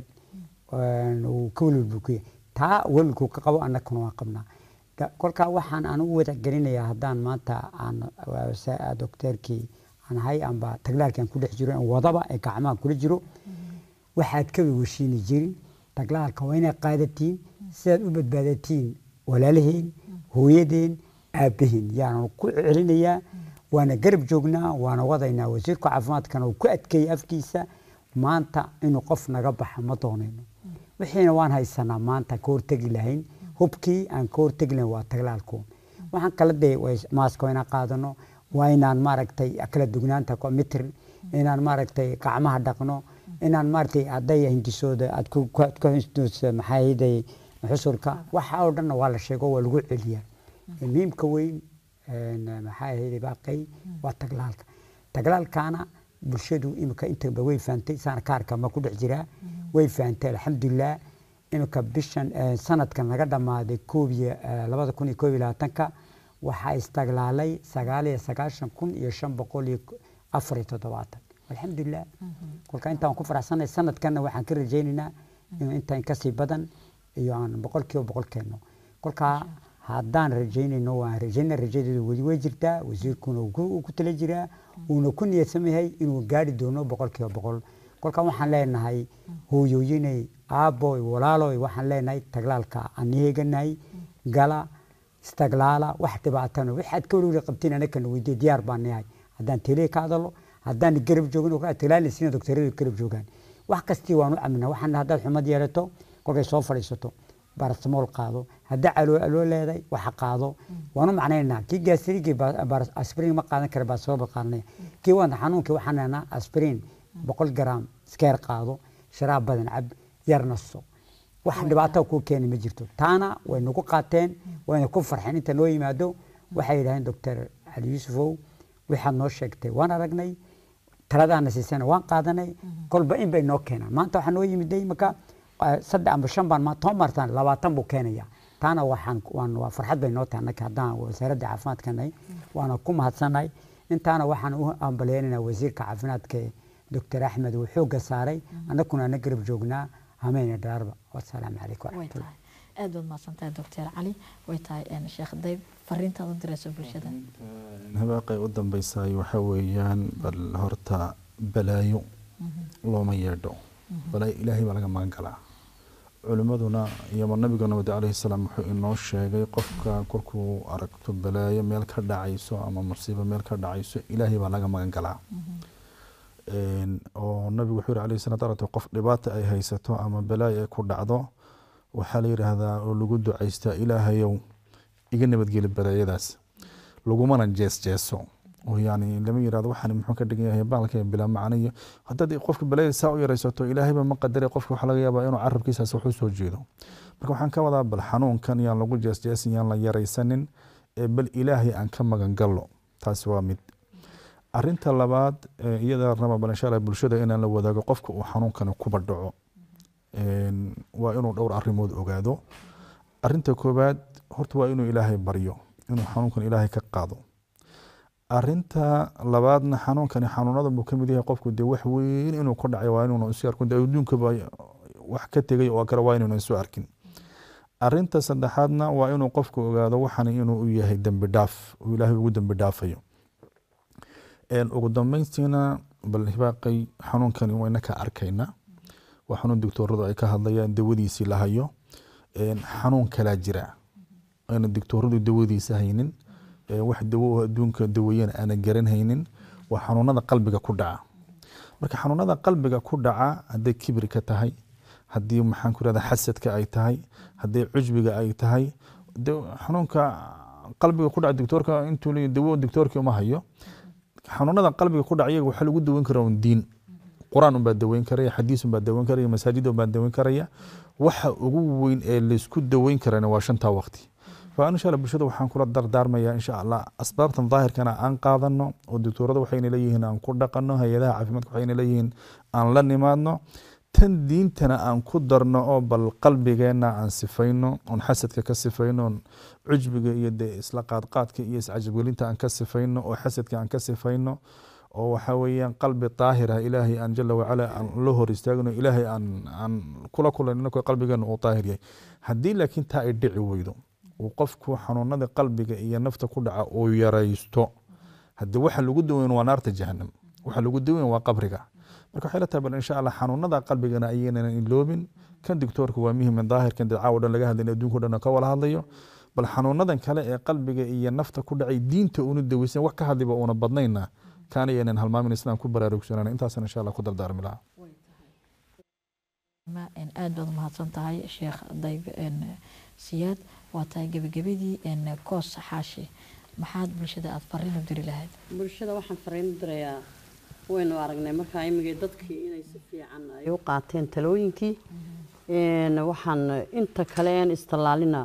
uu ka welwel buu ku yahay taa welwelkuu ka qabo annaguna waan qabnaa kolkaa waxaan anugu wadagelinayaa haddaan maanta aan docteerkii aan ahay amba taglaalkii aan ku dhex jiro wadaba ee gacmaha kula jiro waxaad ka weweshiini jirin taglaalka waa inay qaadatiin sidaad u badbaadatiin walaalaheen hooyadeen aabbaheen yaanan ku celinayaa waana garab joognaa waana wadaynaa wasiirka caafimaadkana uu ku adkeeyey afkiisa maanta inuu qof naga baxa ma doonayno wixiina waan haysanaa maanta ka hortegi lahayn hubkii aan ka hortegi lahayn waa taglaalkoon waxaan kala dee maaska waa inaan qaadano waa inaan maaragtay kala dugnaanta mitr inaan maaragtay gacmaha dhaqno inaan maaragtay hadday hindisooda aad ku hindoosa maxaa hiday xusurka waxa oo dhanna waa la sheego waa lagu celiyaa muhiimka weyn maxaa hiday baaqay waa taglaalka taglaalkaana bulshadu imika intaba way fahamtay saana kaarka ma ku dhex jiraa way fahamtay alxamdulilah imika bishan sanadkan laga dhammaaday koob iyo labada kun iyo koob iyo labaatanka waxaa istaglaalay sagaal iyo sagaashan kun iyo shan boqol iyo afar iyo toddobaatan alxamdulilah kolka intaan ku faraxsanay sanadkanna waxaan ka rajaynaynaa inuu intaan kasii badan iyo aan boqolkiiba boqol keenno kolkaa haddaan rajaynayno waan rajayna rajadeedu weli way jirtaa wasiirkuna uu ku tala jiraa uuna ku niyadsan yahay inuu gaari doono boqolkiiba boqol kolkaa waxaan leenahay hooyooyinay aabboy walaaloy waxaan leenahay taglaalka aan heeganahay gala istaglaala wax dhibaatano waxaad ka weliweli qabtiin anakana weydiye diyaar baan nahay haddaan tele ka hadalo haddaan garab joogin taglaalisiina doktoradu garab joogaan wax kastii waan u caminaa waxaan haddaad xumad yeelato kolkay soo fadhiisato barastamool qaado haddii caloo leedahay waxa qaado waan u macnaynaa kii gaasirigii aspirin ma qaadan kara baasabool qaadanaya kii wanda xanuunkii waxaan leenaa aspirin boqol garaam iskeer qaado sharaab badan cab yar naso wax dhibaato kuu keeni ma jirto taana way nagu qaateen wayna ku farxeen inta noo yimaado waxay yidhaaheen doctor cali yuusufow waxaad noo sheegtay waan aragnay taladaana siisana waan qaadanay kolba in bay noo keenaan maanta waxaa noo yimiday marka saddex amba shan baan toban martaan labaatan buu keenaya taana waxaan waan waa farxad bay noo tahay annaka haddaan wasaaradda caafimaadka nahay waana ku mahadsannahay intaana waxaan u ambaleynaynaa wasiirka caafimaadka doctor axmed uu xoogga saaray annakuna ana garab joognaa hameyna dhaarba wasalaamu calaykum waraxmatullah aad baad mahadsantahay doctor cali way tahay sheekh dayb fariintaad u dirayso bulshada habaaqay u dambaysaay waxa weeyaan bal horta balaayo looma yeedho balaayo ilaahay baa laga magan galaa culimmaduna iyo nabiga nabad calayhi salaam wuxuu inoo sheegay qofka kolkuu aragto balaayo meel ka dhacayso ama musiibo meel ka dhacayso ilaahay baa laga magan galaa oo nabigu wuxuu yihi alayhi salaatu aragto qof dhibaata ay haysato ama balaayo ay ku dhacdo waxaa la yidhaahdaa oo lagu ducaystaa ilaahayow iga nabadgeli balaayadaas lagumana jees jeeso oo yani lama yirahdo waxaan muxuu ka dhigan yahay baalka bilaa macnayo haddaad qofka balaayada saa u yaraysato ilaahayba ma qadaray qofka waxaa laga yaabaa inuu carabkiisaas wax u soo jeedo marka waxaan ka wadaa bal xanuunkan yaan lagu jees jeesin yaan la yaraysanin ee bal ilaahay aan ka magan gallo taasi waa mid arinta labaad iyada raba bal insha allah bulshada inaan la wadaago qofka uu xanuunkani kuba dhaco waa inuu dhowr arrimood ogaado arinta koowaad horta waa inuu ilaahay baryo inuu xanuunkan ilaahay ka qaado arinta labaadna xanuunkani xanuunadan buu kamid yahay qofku dee wax weyn inuu ku dhacay waa inuuna isu arkin adduunkaba wax ka tegay oo kale waa inuuna isu arkin arinta saddexaadna waa inuu qofku ogaado waxan inuu u yahay dembi dhaaf uu ilaahay ugu dembi dhaafayo ugu dambeyntiina bal hibaaqay xanuunkani wayna ka arkayna waa xanuun doctooradu ay ka hadlayaan dawadiisii la hayo xanuun kalaa jira ayna doctooradu dawadiisa haynin wax dawo adduunka daweeyana aana garanhaynin waa xanuunada qalbiga ku dhaca marka xanuunada qalbiga ku dhaca hadday kibirka tahay haddii maxaan ku rahda xasadka ay tahay hadday cujbiga ay tahay de xanuunka qalbiga ku dhaca doctoorka intuu leeyahy dawo doctoorkii uma hayo xanuunada qalbiga ku dhaca iyaga waxaa lagu daweyn karaa un diin qur-aan unbaa daweyn karaya xadiis unbaa daweyn karaya masaajid unbaa daweyn karaya waxa ugu weyn ee laysku daweyn karana waa shantaa waqti fa insha allah bulshada waxaan kula dardaarmayaa insha allah asbaabtan daahirkana aan qaadano oo doctoorada waxayna leeyihiin aan ku dhaqano hay-adaha caafimaadka waxayna leeyihiin aan la nimaadno tan diintana aan ku darno oo bal qalbigeenna aan sifayno oon xasadka ka sifayno oon cujbiga iyo dee isla qaadqaadka iyo iscajabgelinta aan ka sifayno oo xasadka aan ka sifayno oo waxa weeyaan qalbi daahir ah ilaahay aan jala wacala aan la hor istaagno ilaahay aan aan kula kulanino ko qalbigeena uu daahir yahay haddii laakiin taa ay dhici weydo uu qofku xanuunada qalbiga iyo nafta ku dhaca uu yaraysto haddii waxa lagu daweyn waa naarta jahanam waxa lagu daweyn waa qabriga marka waxay la tahay bal insha allah xanuunada qalbigana ayaynan iloobin kan doctoorka waa muhim daahirkan dee caawa dhan laga hadlayn adduunka dhan ka wala hadlayo bal xanuunadan kale ee qalbiga iyo nafta ku dhacay diinta uuna daweysan wax ka hadliba uuna badnayna kaana yaynan halmaamin islaan ku baraarugsanaan intaasna insha allah ku dardaarmi lahaa aad baad umahadsan tahay sheekh dayb siyaad waa tahay gebagabadii koos xaashi maxaad bulshada aada fariin u diri lahayd bulshada waxaan fariin u dirayaa waynu aragnay markaa imigay dadkii inay si fiican ay u qaateen talooyinkii waxaan inta kale een istallaalina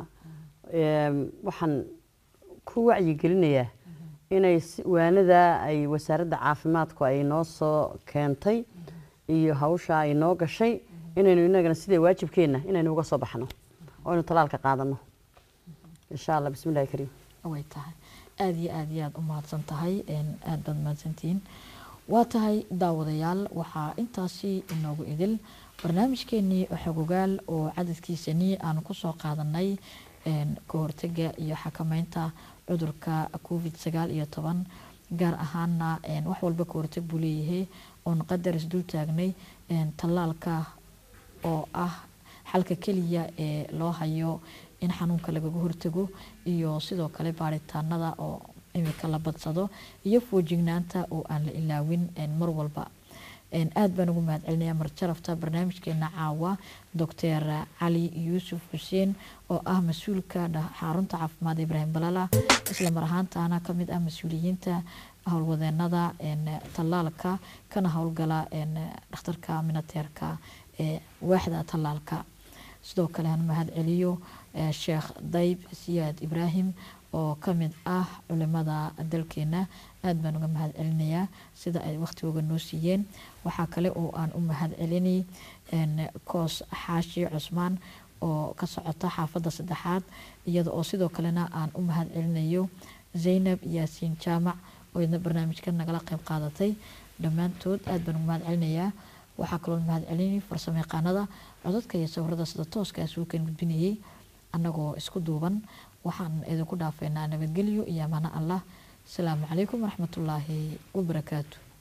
waxaan ku wacyigelinayaa inay waanada ay wasaaradda caafimaadku ay noo soo keentay iyo hawsha ay noo gashay inaynu inagana sidee waajibkeenna inaynu uga soo baxno oo aynu talaalka qaadano insha allah bismi illahi kariim way tahay aada iyo aada iyo aada u mahadsan tahay aada baad mahadsantihiin waa tahay daawadayaal waxaa intaasi inoogu idil barnaamijkeenii xogogaal oo cadadkiisanii aanu kusoo qaadanay ka hortaga iyo xakameynta cudurka covid sagaal iyo toban gaar ahaana wax walba ka hortag buu leeyahay oon qadar isdul taagnay tallaalka oo ah xalka keliya ee loo hayo in xanuunka lagaga hortago iyo sidoo kale baaritaanada oo imika la badsado iyo foojignaanta oo aan la ilaawin mar walba aada baan ugu mahad celinaya marjarafta barnaamijkeena caawa doctor cali yuusuf xuseen oo ah mas-uulka xarunta caafimaad ibraahim balala isla mar ahaantaana kamid ah mas-uuliyiinta howlwadeenada tallaalka kana howlgala dhakhtarka minateerka ee waaxda tallaalka sidoo kale aan mahad celiyo sheekh dayb siyaad ibraahim oo kamid ah culimada dalkeena aada baan uga mahad celinayaa sida ay waqtigooga noo siiyeen waxaa kale oo aan u mahad celinay koos xaashi cusmaan oo ka socota xaafadda saddexaad iyada oo sidoo kalena aan u mahad celinayo zaynab yaasiin jaamac oo idna barnaamijka nagala qeyb qaadatay dhammaantood aada baan uga mahad celinayaa waxaa kaloo mahad celinay farsamo yaqaanada codadka iyo sawirada sida tooska asuukan gudbinayay annagoo isku duuban waxaan idinku dhaafeynaa nabadgelyo iyo amaano allah asalaamu calaykum waraxmatullaahi wabarakaatu